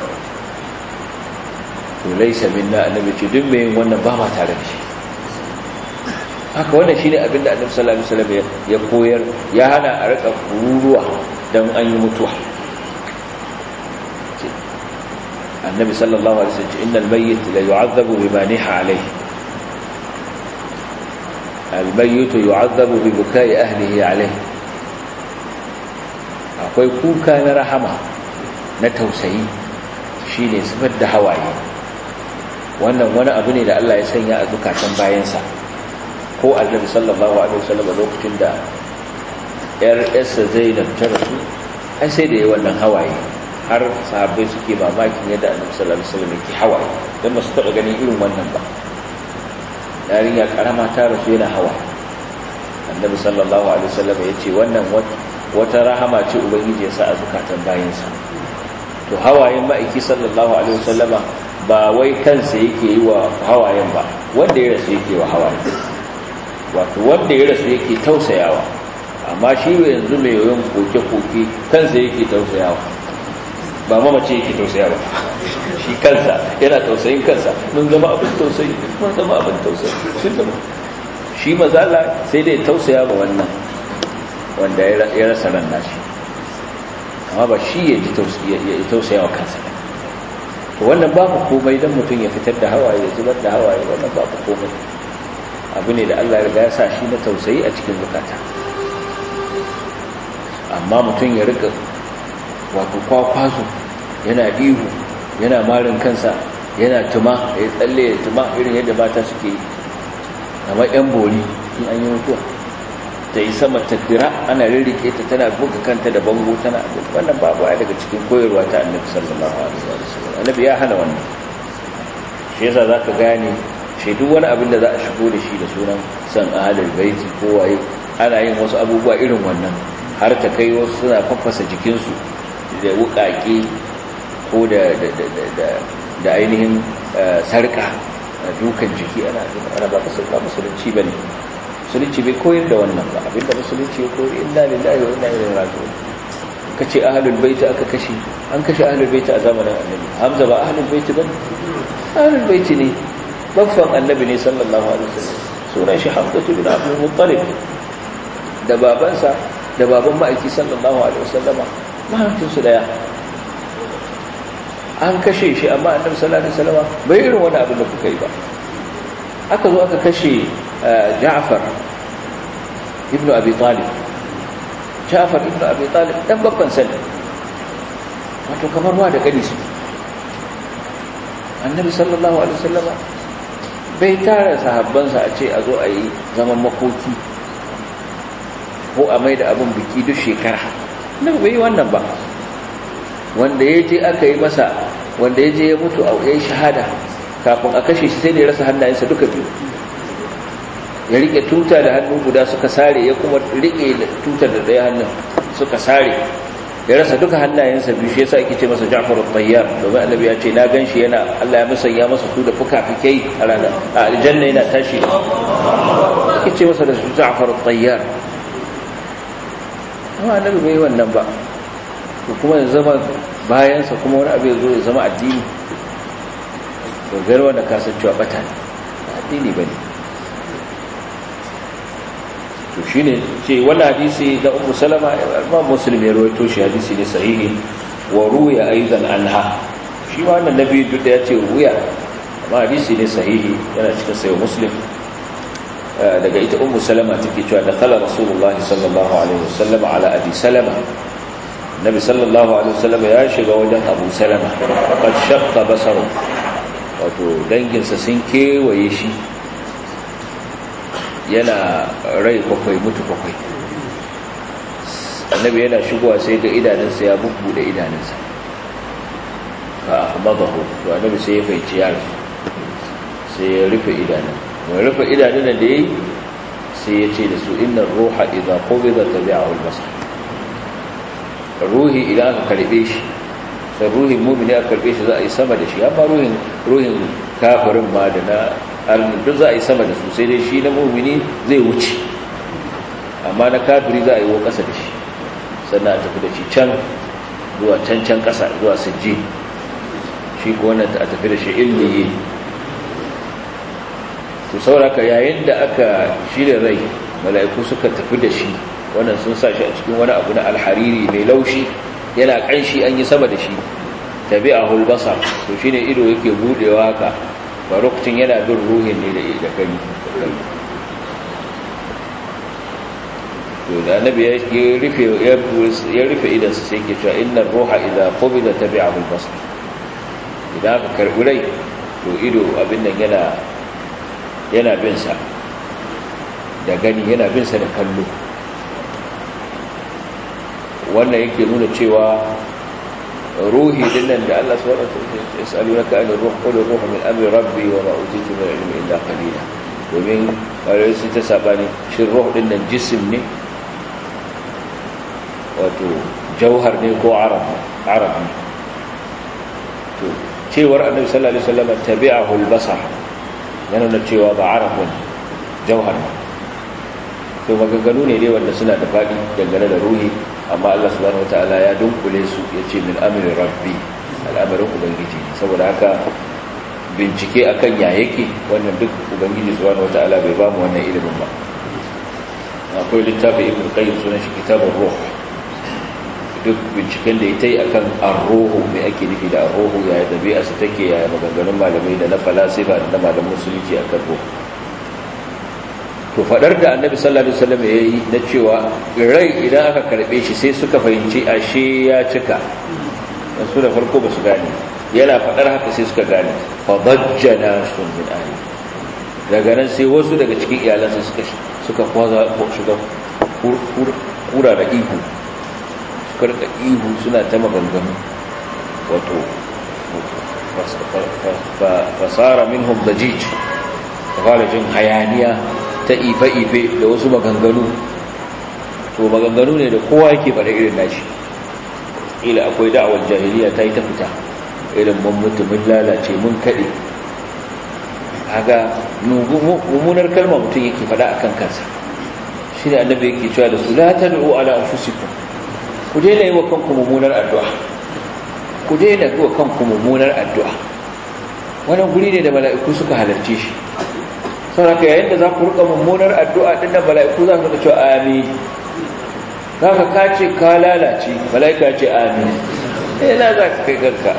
to laisa minna annabi ce duk mai wannan ba ma tare da shi haka wannan shine abin da annabi sallallahu alaihi wasallam ya koyar ya hana a rika kururuwa dan an yi mutuwa annabi sallallahu alaihi wasallam innal mayyit la yu'adhabu bima niha alayhi al mayyit yu'adhabu bi bukai ahlihi alayhi akwai kuka na rahama na tausayi shine zubar da hawaye wannan wani abu ne da Allah ya sanya a zukatan bayansa ko annabi sallallahu alaihi wasallam lokacin da yar yarsa Zainab ta rasu ai sai da yi wannan hawaye har sahabbai suke mamakin yadda annabi sallallahu alaihi wasallam yake hawaye dan ba su taba ganin irin wannan ba yarinya karama ta rasu yana hawaye annabi sallallahu alaihi wasallam ya ce wannan wata rahama ce ubangiji ya sa a zukatan bayansa to hawayen ma'aiki sallallahu alaihi wasallama ba wai kansa yake yi wa hawayen ba wanda ya rasu yake wa hawayen wato wanda ya rasu yake tausayawa amma shi yanzu mai yoyon koke-koke kansa yake tausayawa ba mamace yake tausayawa shi kansa yana tausayin kansa mun zama abin tausayi mun zama abin tausayi sun zama shi mazala sai dai tausaya ba wannan wanda ya rasa ran nashi amma ba shi ya ji tausaya wa kansa to wannan babu komai don mutum ya fitar da hawaye ya zubar da hawaye wannan babu komai abu ne da Allah ya riga ya sa shi na tausayi a cikin zukata amma mutum ya rika wato kwakwazo yana ihu yana marin kansa yana tuma ya tsalle ya tuma irin yadda mata suke yi amma yan bori in an yi mutuwa ta yi sama ta dira ana rirrike ta tana buga kanta da bango tana wannan babu ya daga cikin koyarwa ta annabi sallallahu alaihi wasallam annabi ya hana wannan shi yasa zaka gane shi duk wani abin da za a shigo da shi da sunan san ahlul baiti ko waye ana yin wasu abubuwa irin wannan har ta kai wasu suna fafasa jikinsu da wukake ko da da ainihin sarka dukan jiki ana ana ba ka musulunci bane musulunci bai koyar da wannan ba abinda musulunci ya koyar inna lillahi wa inna ilaihi raji'un kace ahlul bait aka kashe an kashe ahlul bait a zamanin annabi hamza ba ahlul bait bane ahlul bait ne baffan annabi ne sallallahu alaihi wasallam sunan shi hamza ibn abdul muttalib da babansa da baban ma'aiki sallallahu alaihi wasallama mahaifin su daya an kashe shi amma annabi sallallahu alaihi wasallama bai irin wani abin da kuka yi ba aka zo aka kashe Ja'far ibn Abi Talib Ja'far ibn Abi Talib dan babban sani wato kamar wa da gani su Annabi sallallahu alaihi wasallama bai tara sahabbansa a ce a zo a yi zaman makoki ko a mai da abin biki duk shekara Annabi bai yi wannan ba wanda ya je aka yi masa wanda ya je ya mutu a yayin shahada kafin a kashe shi sai da ya rasa hannayensa duka biyu ya rike tuta da hannu guda suka sare ya kuma rike tutar da ɗaya hannun suka sare ya rasa duka hannayensa biyu shi yasa ake ce masa Ja'far al-Tayyar domin Annabi ya ce na ganshi yana Allah ya musanya masa su da fuka-fukai a ranar a aljanna yana tashi suke ce masa da su ja'far tayyar amma annabi bai wannan ba to kuma ya zama bayansa kuma wani abu ya zo ya zama addini to gari wanda kasancewa bata ne addini ba ne to shi ne ce wani hadisi da umu salama ma musulmi ya rawaito shi hadisi ne sahihi wa ruya aizan anha shi ma wannan nabi duk da ya ce ruya amma hadisi ne sahihi yana cikin sayo muslim daga ita ummu salama take cewa da kala rasulullahi sallallahu alaihi wasallam ala abi salama nabi sallallahu alaihi wasallam ya shiga wajen abu salama qad shaqqa basaru wato danginsa sun kewaye shi yana rai bakwai mutu bakwai annabi yana shigowa sai ga idanunsa ya bubbude idanunsa fa ahmadahu to annabi sai ya faici yaro sai ya rufe idanun mai rufe idanun da yayi sai ya ce da su inna ruha idza qubida tabi'ahu al-basar ruhi idan aka karbe shi sai ruhin mu'mini aka karbe shi za a yi sama da shi amma ruhin ruhin kafirin ma da na almin duk za a yi sama da su sai dai shi na mu'mini zai wuce amma na kafiri za a yi wa ƙasa da shi sannan a tafi da shi can zuwa can can ƙasa zuwa sujji shi ko wannan a tafi da shi ilmiyi to sauraka yayin da aka shirya rai mala'iku suka tafi da shi wannan sun sa shi a cikin wani abu na alhariri mai laushi yana kanshi an yi sama da shi tabi a hulbasa to shi ne ido yake budewa haka ba lokacin yana bin ruhin ne da gani to da annabi ya rufe ya rufe idansa sai ke cewa inna ruha idza qubida tabi'ahu al-basar idan aka karbi rai to ido abin nan yana yana bin sa da gani yana bin sa da kallo wannan yake nuna cewa ruhi dinnan da Allah subhanahu wa ta'ala yasalunaka an ruh qul ruh min amri rabbi wa ma utitu min ilmi illa qalila domin kare su ta sabani shin ruh dinnan jism ne wato jauhar ne ko arab arab ne to cewar annabi sallallahu alaihi wasallam tabi'ahu al-basar yana nuna cewa ba arab ne jauhar ne to maganganu ne dai wanda suna da faɗi dangane da ruhi amma Allah subhanahu wataala ya dunkule su ya ce min amri rabbi al'amarin ubangiji saboda haka bincike akan ya yake wannan duk ubangiji subhanahu wataala bai ba mu wannan ilimin ba akwai littafi ibn qayyim sunan shi kitabur ruh duk binciken da ya ta yi akan arrohu mai ake nufi da arrohu yaya dabi'a su take yaya maganganun malamai da na falasifa da na malamin musulunci akan ruhu to fadar da annabi sallallahu alaihi wasallam yayi na cewa rai idan aka karbe shi sai suka fahimci ashe ya cika su da farko ba su gane yana fadar haka sai suka gane fa bajjana sun min ahli daga nan sai wasu daga cikin iyalansa suka suka kwaza shiga kura da ihu suka rika ihu suna ta maganganu wato fasara minhum dajij fara jin hayaniya ta ife-ife da wasu maganganu to maganganu ne da kowa yake faɗa irin nashi ila akwai da'awar jahiliya ta yi ta fita irin mun mutu mun lalace mun kaɗe haga mummunar kalma mutum yake faɗa a kan kansa shi ne annabi yake cewa da su la tad'u ala anfusikum ku daina yi wa kanku mummunar addu'a ku daina yi wa kanku mummunar addu'a wannan guri ne da mala'iku suka halarce shi sau haka yayin da za ku rika mummunar addu'a ɗin da mala'iku za su cewa amin za ka kace ka lalace mala'ika ce amin eh na za ka kai garka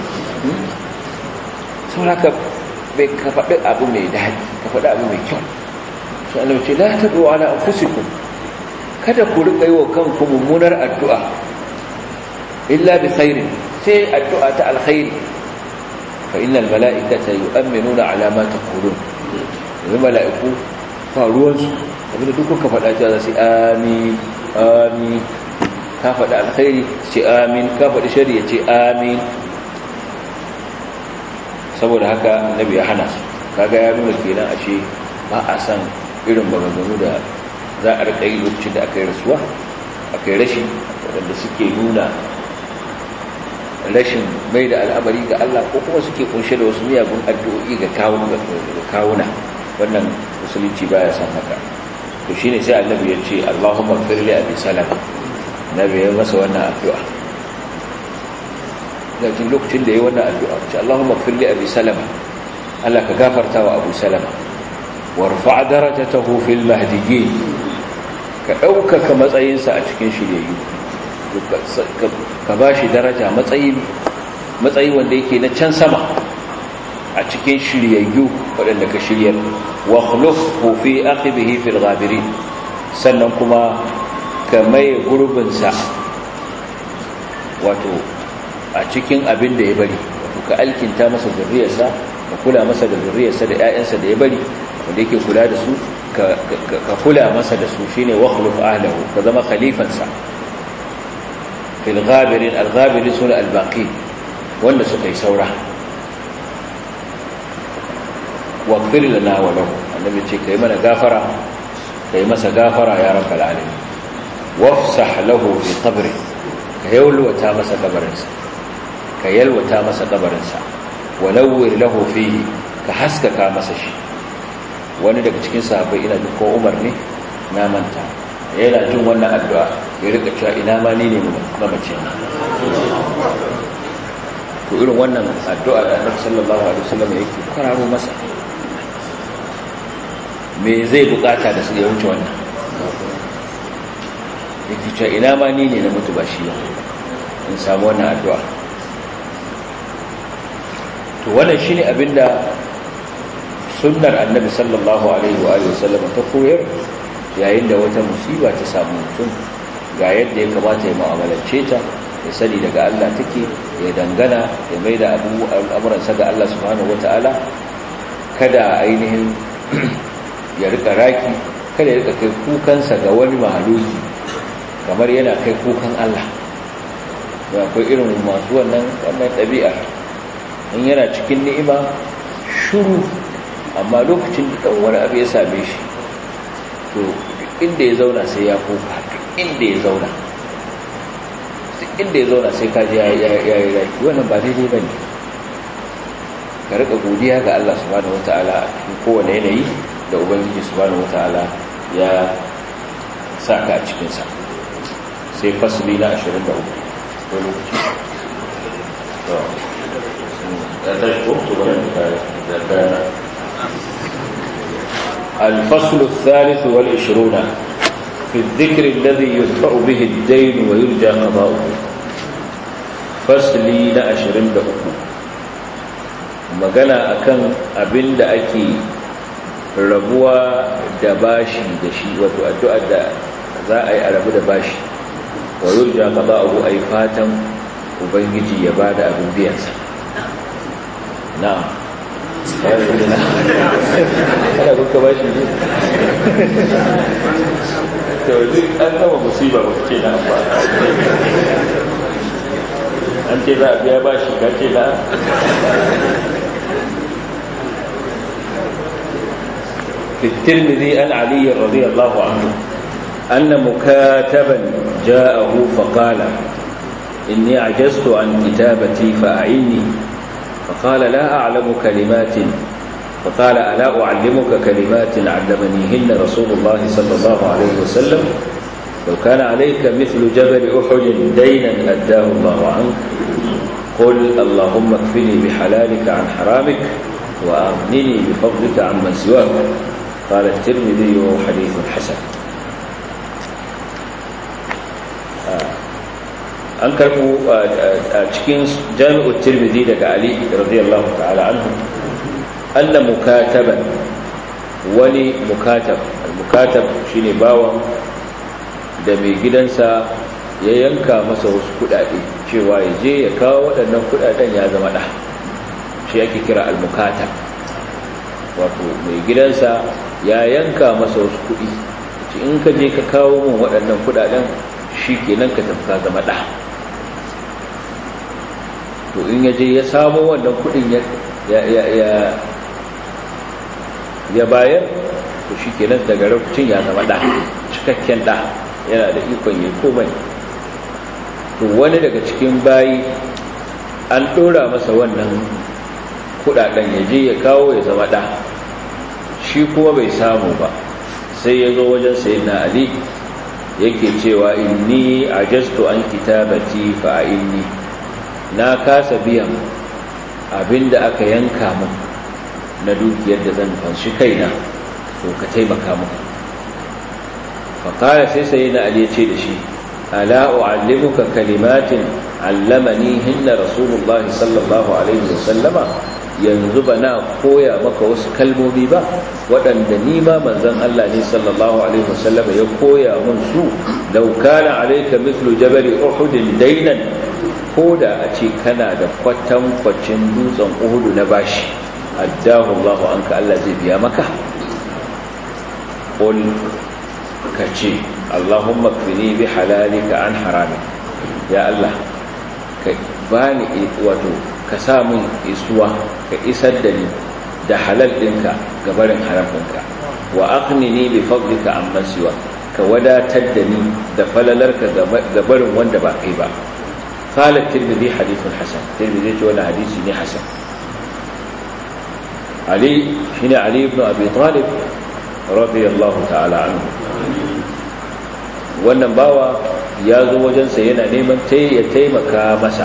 sau haka bai ka faɗi abu mai daɗi ka faɗi abu mai kyau sai Allah ce la tadu ala anfusikum kada ku rika yi wa kanku mummunar addu'a illa bi khairin sai addu'a ta alkhairi fa innal mala'ikata yu'minuna ala ma taqulun yanzu mala'iku faruwansu abinda duk kuka faɗa cewa za su amin amin ka faɗi alkhairi ce amin ka faɗi shari ya ce amin saboda haka annabi ya hana su kaga ya nuna kenan ashe ba a san irin maganganu da za a rika yi lokacin da aka yi rasuwa aka yi rashin waɗanda suke nuna rashin mai da al'amari ga Allah ko kuma suke kunshe da wasu miyagun addu'o'i ga kawuna wannan musulunci baya son haka to shine sai annabi ya ce Allahumma ighfir li abi salama nabi ya masa wannan addu'a lakin lokacin da yayi wannan addu'a ce Allahumma ighfir li abi salama Allah ka gafarta wa abu salama warfa darajatahu fil mahdiyyin ka ɗaukaka matsayinsa a cikin shiryayyu ka ba shi daraja matsayi matsayi wanda yake na can sama a cikin shiryayyu waɗanda ka shiryar wa khulufhu fi aqibihi fil ghabirin sannan kuma ka maye gurbinsa wato a cikin abin da ya bari wato ka alkinta masa zurriyarsa ka kula masa da zurriyarsa da ƴaƴansa da ya bari wanda yake kula da su ka kula masa da su shine wa khuluf ahlihi ka zama khalifansa fil ghabirin al ghabirin sune al baqi wanda suka yi saura wa qir lana wa lahu annabi ce kai mana gafara kai masa gafara ya rabbal alamin wafsah lahu fi qabri ka yalwata masa kabarinsa ka yalwata masa kabarinsa walawwir lahu fihi ka haskaka masa shi wani daga cikin sahabbai ina jin ko Umar ne na manta yana jin wannan addu'a ya rika cewa ina ma ni ne mamace to irin wannan addu'a da Annabi sallallahu alaihi wasallam yake kwararo masa me zai bukata da su ya wuce wannan yake cewa ina ma ni ne na mutu ba shi ba in samu wannan addu'a to wannan shine abinda sunnar annabi sallallahu alaihi wa alihi wasallam ta koyar yayin da wata musiba ta samu mutum ga yadda ya kamata ya mu'amalance ta ya sani daga Allah take ya dangana ya maida abu al'amuransa ga Allah subhanahu wataala kada ainihin ya rika raki kada ya rika kai kukansa ga wani mahaluki kamar yana kai kukan Allah da akwai irin masu wannan wannan ɗabi'a in yana cikin ni'ima shuru amma lokacin da ɗan wani abu ya same shi to inda ya zauna sai ya kuka inda ya zauna inda ya zauna sai kaji ya yi raki wannan ba daidai ba ne ka rika godiya ga Allah subhanahu wata'ala a cikin kowane yanayi da ubangiji subhanahu wata'ala ya sa ka a cikinsa sai fasili na 23 ko lokaci ya tashi ko to bari da الفصل الثالث والعشرون في الذكر الذي يدفع به الدين ويرجى قضاؤه فصلي لأشرين دقو magana akan abin da ake rabuwa da bashi da shi wato addu'ar da za a yi a rabu da bashi wa yurja qada'uhu ay fatan ubangiji ya bada abin biyansa na'am ana kuka ba shi ne to duk an gama musiba ba ce na ba an ce za a biya ba shi ka ce na في الترمذي عن علي رضي الله عنه أن مكاتبا جاءه فقال إني عجزت عن كتابتي فأعني فقال لا أعلم كلمات فقال ألا أعلمك كلمات علمنيهن رسول الله صلى الله عليه وسلم لو كان عليك مثل جبل أحد دينا أداه الله عنك قل اللهم اكفني بحلالك عن حرامك وأغنني بفضلك عمن سواك قال الترمذي حديث حسن an karbo a cikin jami'ar tirmidhi daga ali radiyallahu ta'ala anhu anna mukataban wani mukatab al-mukatab shine bawan da mai gidansa ya yanka masa wasu kudade cewa ya je ya kawo waɗannan kudaden ya zama da shi ake kira al-mukatab wato mai gidansa ya yanka masa wasu kudi in ka je ka kawo min waɗannan kudaden shi kenan ka tafi ka zama da to in yaje ya samu wannan kudin ya ya ya bayar to shikenan daga lokacin ya zama da cikakken da yana da ikon yi komai to wani daga cikin bayi an dora masa wannan kudaden ya je ya kawo ya zama da shi kuma bai samu ba sai ya zo wajen sayyidina ali yake cewa inni ajastu an kitabati fa inni na kasa biyan abinda aka yanka min na dukiyar da zan fanshi kaina to ka taimaka min fa kala sai sayyidina ali ya ce da shi ala u'allimuka kalimatin allamani hinna rasulullah sallallahu alaihi wasallama yanzu ba na koya maka wasu kalmomi ba waɗanda ni ma manzon Allah ne sallallahu alaihi wasallama ya koya mun su law kana alayka mithlu jabal uhud daynan koda a ce kana da kwatan kwacin dutsen uhud na bashi addahu Allah anka Allah zai biya maka qul kace Allahumma kfini bi halalika an harami ya Allah ka bani wato ka sa min isuwa ka isar da ni da halal ɗinka ga barin haram ɗinka wa aqnini bi fadlika amma siwa ka wadatar da ni da falalarka ga barin wanda ba kai ba qala tirmidhi hadithun hasan tirmidhi ce wannan hadisi ne hasan ali shine ali ibn abi talib radiyallahu ta'ala anhu wannan bawa ya zo wajensa yana neman ya taimaka masa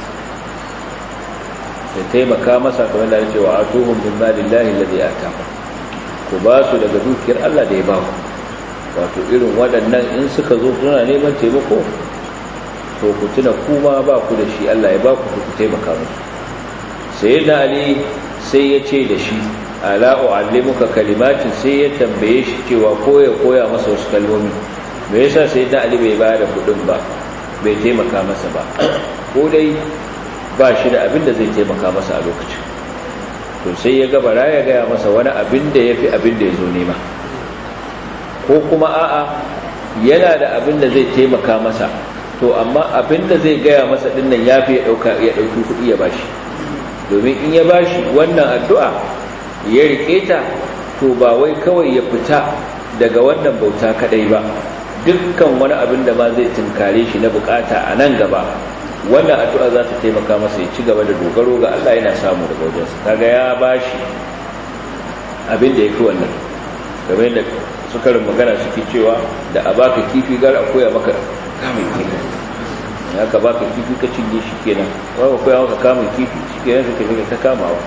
ya taimaka masa kamar da cewa atuhum min malillahi alladhi ataakum ku ba su daga dukiyar Allah da ya ba ku wato irin waɗannan in suka zo suna neman taimako to ku tuna kuma ba ku da shi Allah ya ba ku ku taimaka musu sayyidina ali sai ya ce da shi ala uallimuka kalimatin sai ya tambaye shi cewa ko ya koya masa wasu kalmomi me yasa sayyidina ali bai ba da kudin ba bai taimaka masa ba ko dai ba shi da abin da zai taimaka masa a lokacin to sai ya gabara ya gaya masa wani abin da ya fi abin da ya zo nema ko kuma a'a yana da abin da zai taimaka masa to amma abin da zai gaya masa dinnan ya fi ya ɗauki kuɗi ya bashi domin in ya bashi wannan addu'a ya riƙe ta to ba wai kawai ya fita daga wannan bauta kaɗai ba dukkan wani abin da ma zai tunkare shi na bukata a nan gaba wannan addu'a za ta taimaka masa ya ci gaba da dogaro ga Allah yana samu daga wajensa kaga ya bashi abin da ya fi wannan game da sukarin magana suke cewa da a baka kifi gara a koya maka kamun kifi ya ka baka kifi ka cinye shi kenan wani koya maka kamun kifi shi kenan suka shiga ta kamawa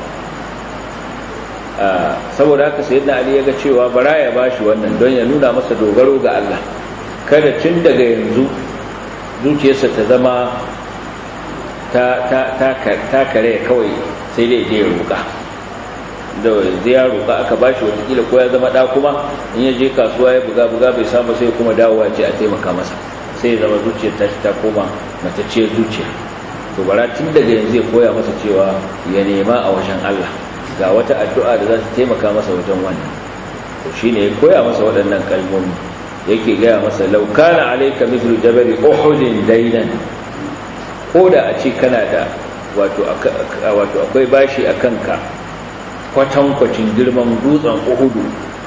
saboda haka sai na ali ya ga cewa bara ya bashi wannan don ya nuna masa dogaro ga Allah kada tun daga yanzu zuciyarsa ta zama ta kare kawai sai dai je roƙa da zai ya roƙa aka bashi watakila ko ya zama ɗa kuma in ya je kasuwa ya buga buga bai samu sai kuma dawowa ce a taimaka masa sai ya zama zuciyar ta ta koma matacciyar zuciya to bara tun daga yanzu ya koya masa cewa ya nema a wajen Allah ga wata addu'a da za ta taimaka masa wajen wannan to shine ya koya masa waɗannan kalmomi yake gaya masa laukana alaika mithlu jabal uhud dainan ko da a ce kana da wato akwai bashi a kanka kwatankwacin girman dutsen uhudu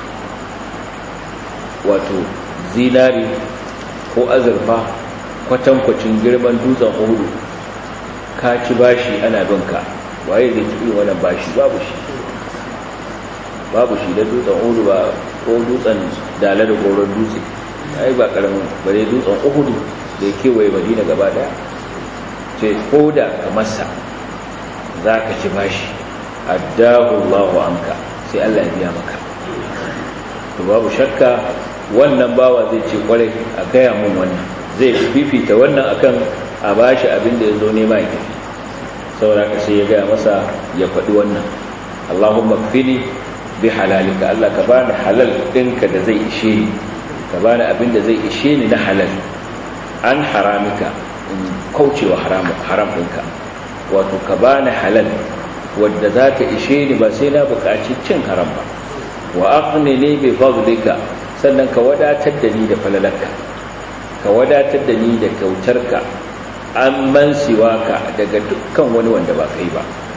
wato zinari ko azurfa kwatankwacin girman dutsen uhudu ka ci bashi ana binka waye zai ci irin wannan bashi babu shi babu shi da dutsen uhudu ba ko dutsen dala da goron dutse ai ba karamin bare dutsen uhudu da ya kewaye madina gaba daya ce ko da ka masa za ka ci bashi addahu Allahu anka sai Allah ya biya maka to babu shakka wannan bawa zai ce kwarai a gaya mun wannan zai fifita wannan akan a bashi abin da ya zo nema ya tafi saboda ka sai ya gaya masa ya faɗi wannan Allahumma kfini bi halalika Allah ka bani halal ɗinka da zai ishe ni ka bani abin da zai ishe ni na halal an haramika in kaucewa haram ɗinka wato ka bani halal wadda za ta ishe ni ba sai na buƙaci cin haram ba wa aqni ni bi fadlika sannan ka wadatar da ni da falalarka ka wadatar da ni da kyautarka an man siwaka daga dukkan wani wanda ba kai ba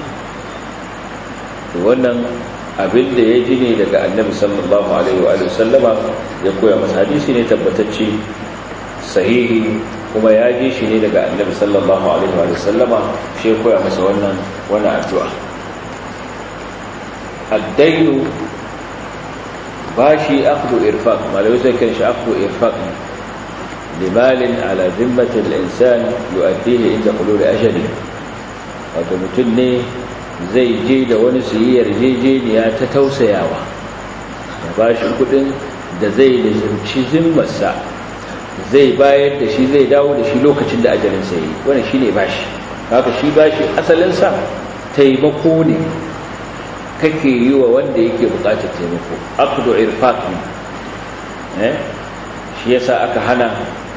to wannan abin da ya ji ne daga annabi sallallahu alaihi wa sallama ya koya masa hadisi ne tabbatacce sahihi kuma ya ji shi ne daga annabi sallallahu alaihi wa sallama shi ya koya masa wannan wannan addu'a addainu bashi akhdhu irfaq malai sai kan shi akhdhu irfaq limalin ala zimmati al-insan yu'addihi inda hulul ajali wato mutum ne zai je da wani su yi yarjejeniya ta tausayawa da bashi kudin da zai lizimci zimmarsa zai bayar da shi zai dawo da shi lokacin da ajalinsa yi wani shi ne bashi haka shi bashi asalinsa taimako ne kake yi wa wanda yake bukatar taimako aqdu irfaq ne shi yasa aka hana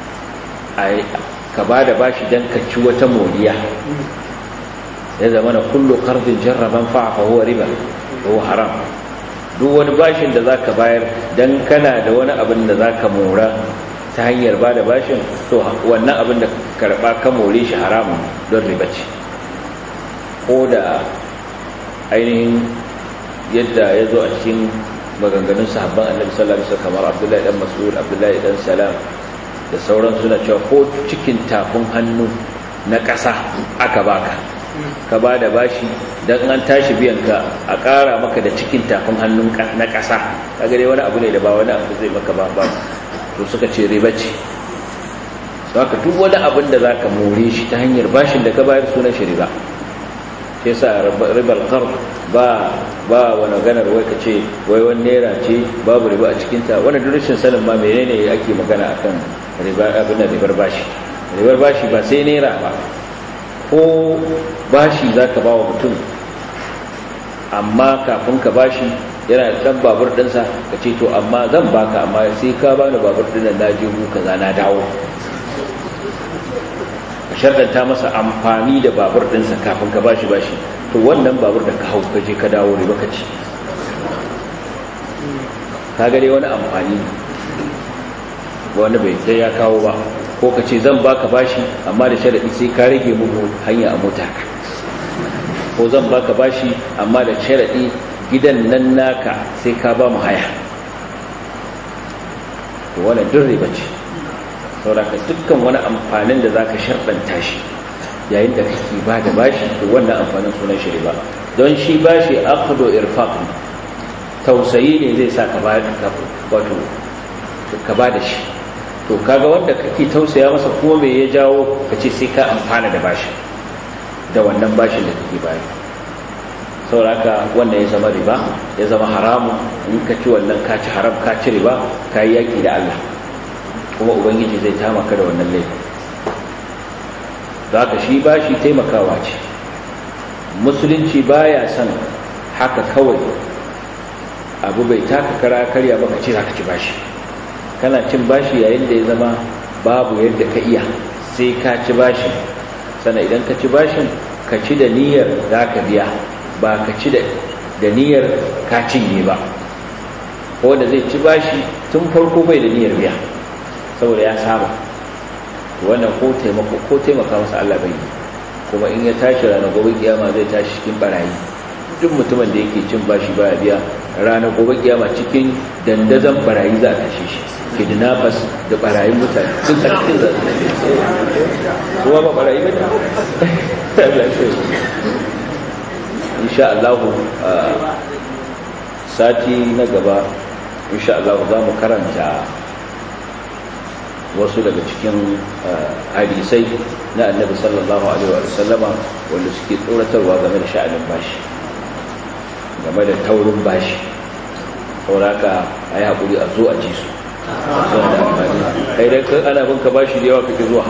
ka ba da bashi don ka ci wata moriya ya zama na kullu kardin jarraban fa'a huwa riba huwa haram duk wani bashin da zaka bayar dan kana da wani abin da zaka mora ta hanyar ba da bashin to wannan abin da karba ka more shi haramun don riba ce ko da ainihin yadda ya zo a cikin maganganun sahabban annabi sallallahu alaihi wasallam kamar abdullahi dan mas'ud abdullahi dan salam da sauran suna cewa ko cikin tafin hannu na ƙasa aka baka ka ba da bashi don an tashi biyan ka a ƙara maka da cikin tafin hannun na ƙasa ka gare wani abu ne da ba wani abu zai maka ba ba to suka ce riba ce ka duk wani abin da za ka more shi ta hanyar bashin da ka bayar sunan shi riba sai sa ribar kar ba ba wani ganar wai ka ce wai wani naira ce babu riba a cikinta wani durushin sanin ma menene ake magana akan riba abin da ribar bashi ribar bashi ba sai naira ba ko bashi za ka ba wa mutum amma kafin ka bashi yana da ɗan babur ɗinsa ka ce to amma zan baka amma sai ka bani babur ɗin na je mu kaza na dawo ka sharɗanta masa amfani da babur ɗinsa kafin ka bashi bashi to wannan babur da ka hau ka je ka dawo ne baka ci ka gare wani amfani wani bai sai ya kawo ba ko ka ce zan baka bashi amma da sharaɗi sai ka rage muku hanya a mota ko zan baka bashi amma da sharaɗi gidan nan naka sai ka ba mu haya to wannan duk riba ce sauraka dukkan wani amfanin da zaka sharɗanta shi yayin da kake ba da bashi to wannan amfanin sunan shi riba don shi bashi aqdu irfaq tausayi ne zai sa ka ba wato ka ba da shi to kaga wanda kake tausaya masa kuma me ya jawo ka ce sai ka amfana da bashi da wannan bashin da kake bayar sauraka wannan ya zama riba ya zama haramu in ka ci wannan ka ci haram ka ci riba ka yi yaƙi da Allah kuma ubangiji zai tamaka da wannan laifin za ka shi bashi taimakawa ce musulunci baya son haka kawai abu bai taka kara karya ba ka ce za ka ci bashi kana cin bashi yayin da ya zama babu yadda ka iya sai ka ci bashi sana idan ka ci bashin ka ci da niyyar za ka biya ba ka ci da niyyar ka cinye ba wanda zai ci bashi tun farko bai da niyyar biya saboda ya saba wannan ko taimako ko taimaka masa Allah bai kuma in ya tashi ranar gobe kiyama zai tashi cikin barayi duk mutumin da yake cin bashi baya biya ranar gobe kiyama cikin dandazon barayi za a tashe shi kidnappers da barayin mutane sun cikin za su tashe kuma ba barayi ba insha Allah sati na gaba insha Allah za mu karanta wasu daga cikin hadisai na annabi sallallahu alaihi wa sallama wanda suke tsoratarwa game da sha'anin bashi game da taurin bashi sauraka a yi haƙuri a zo a ji su suna da amfani kai dai ana bin ka bashi da yawa kake zuwa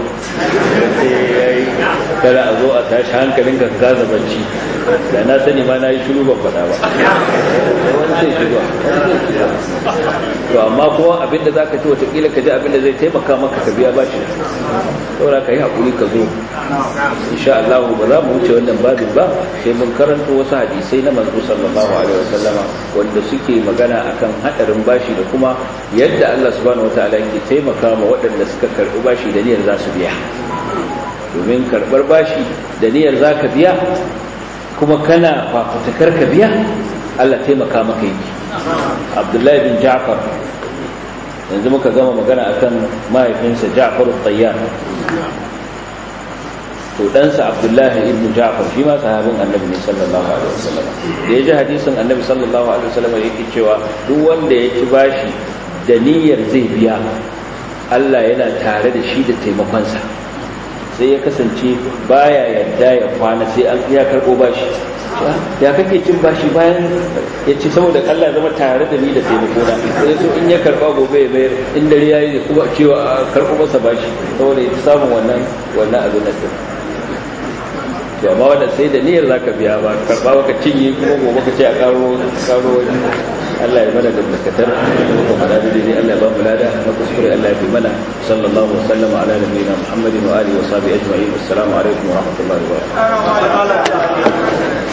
kada a zo a tashi hankalin ka gaza bacci da na sani ma na yi shiru ban faɗa ba wani sai shiru to amma kuma abinda za ka ci watakila ka ji abinda zai taimaka maka ka biya bashi saboda ka yi haƙuri ka zo insha Allah ba za mu wuce wannan babin ba sai mun karanto wasu hadisai na manzo sallallahu alaihi wasallama wanda suke magana akan hadarin bashi da kuma yadda Allah subhanahu wataala yake taimaka ma waɗanda suka karɓi bashi da niyyar za su biya domin karɓar bashi da niyyar za ka biya kuma kana fafutukar ka biya Allah taimaka maka yi Abdullahi bin Ja'far yanzu muka gama magana akan mahaifinsa Ja'far al-Tayyar to ɗansa abdullahi ibn ja'far shi ma sahabin annabi ne sallallahu alaihi wasallam da ya ji hadisin annabi sallallahu alaihi wasallam yake cewa duk wanda ya ci bashi da niyyar zai biya Allah yana tare da shi da taimakonsa sai ya kasance baya yadda ya kwana sai an ya karɓo bashi ya kake cin bashi bayan ya ce saboda Allah zama tare da ni da taimakona sai so in ya karɓa gobe ya mayar in dare ya yi kuma cewa a karɓo masa bashi saboda ya samun wannan wannan abin da to amma wanda sai da niyyar zaka biya ba karɓa baka cinye kuma gobe ka ce a karo karo wani Allah ya mana da dakatar kuma fada da dai Allah ya ba mu lada na kuskure Allah ya fi mana sallallahu alaihi wasallam ala nabiyina Muhammadin wa alihi wa sahbihi ajma'in assalamu alaikum wa rahmatullahi wa barakatuh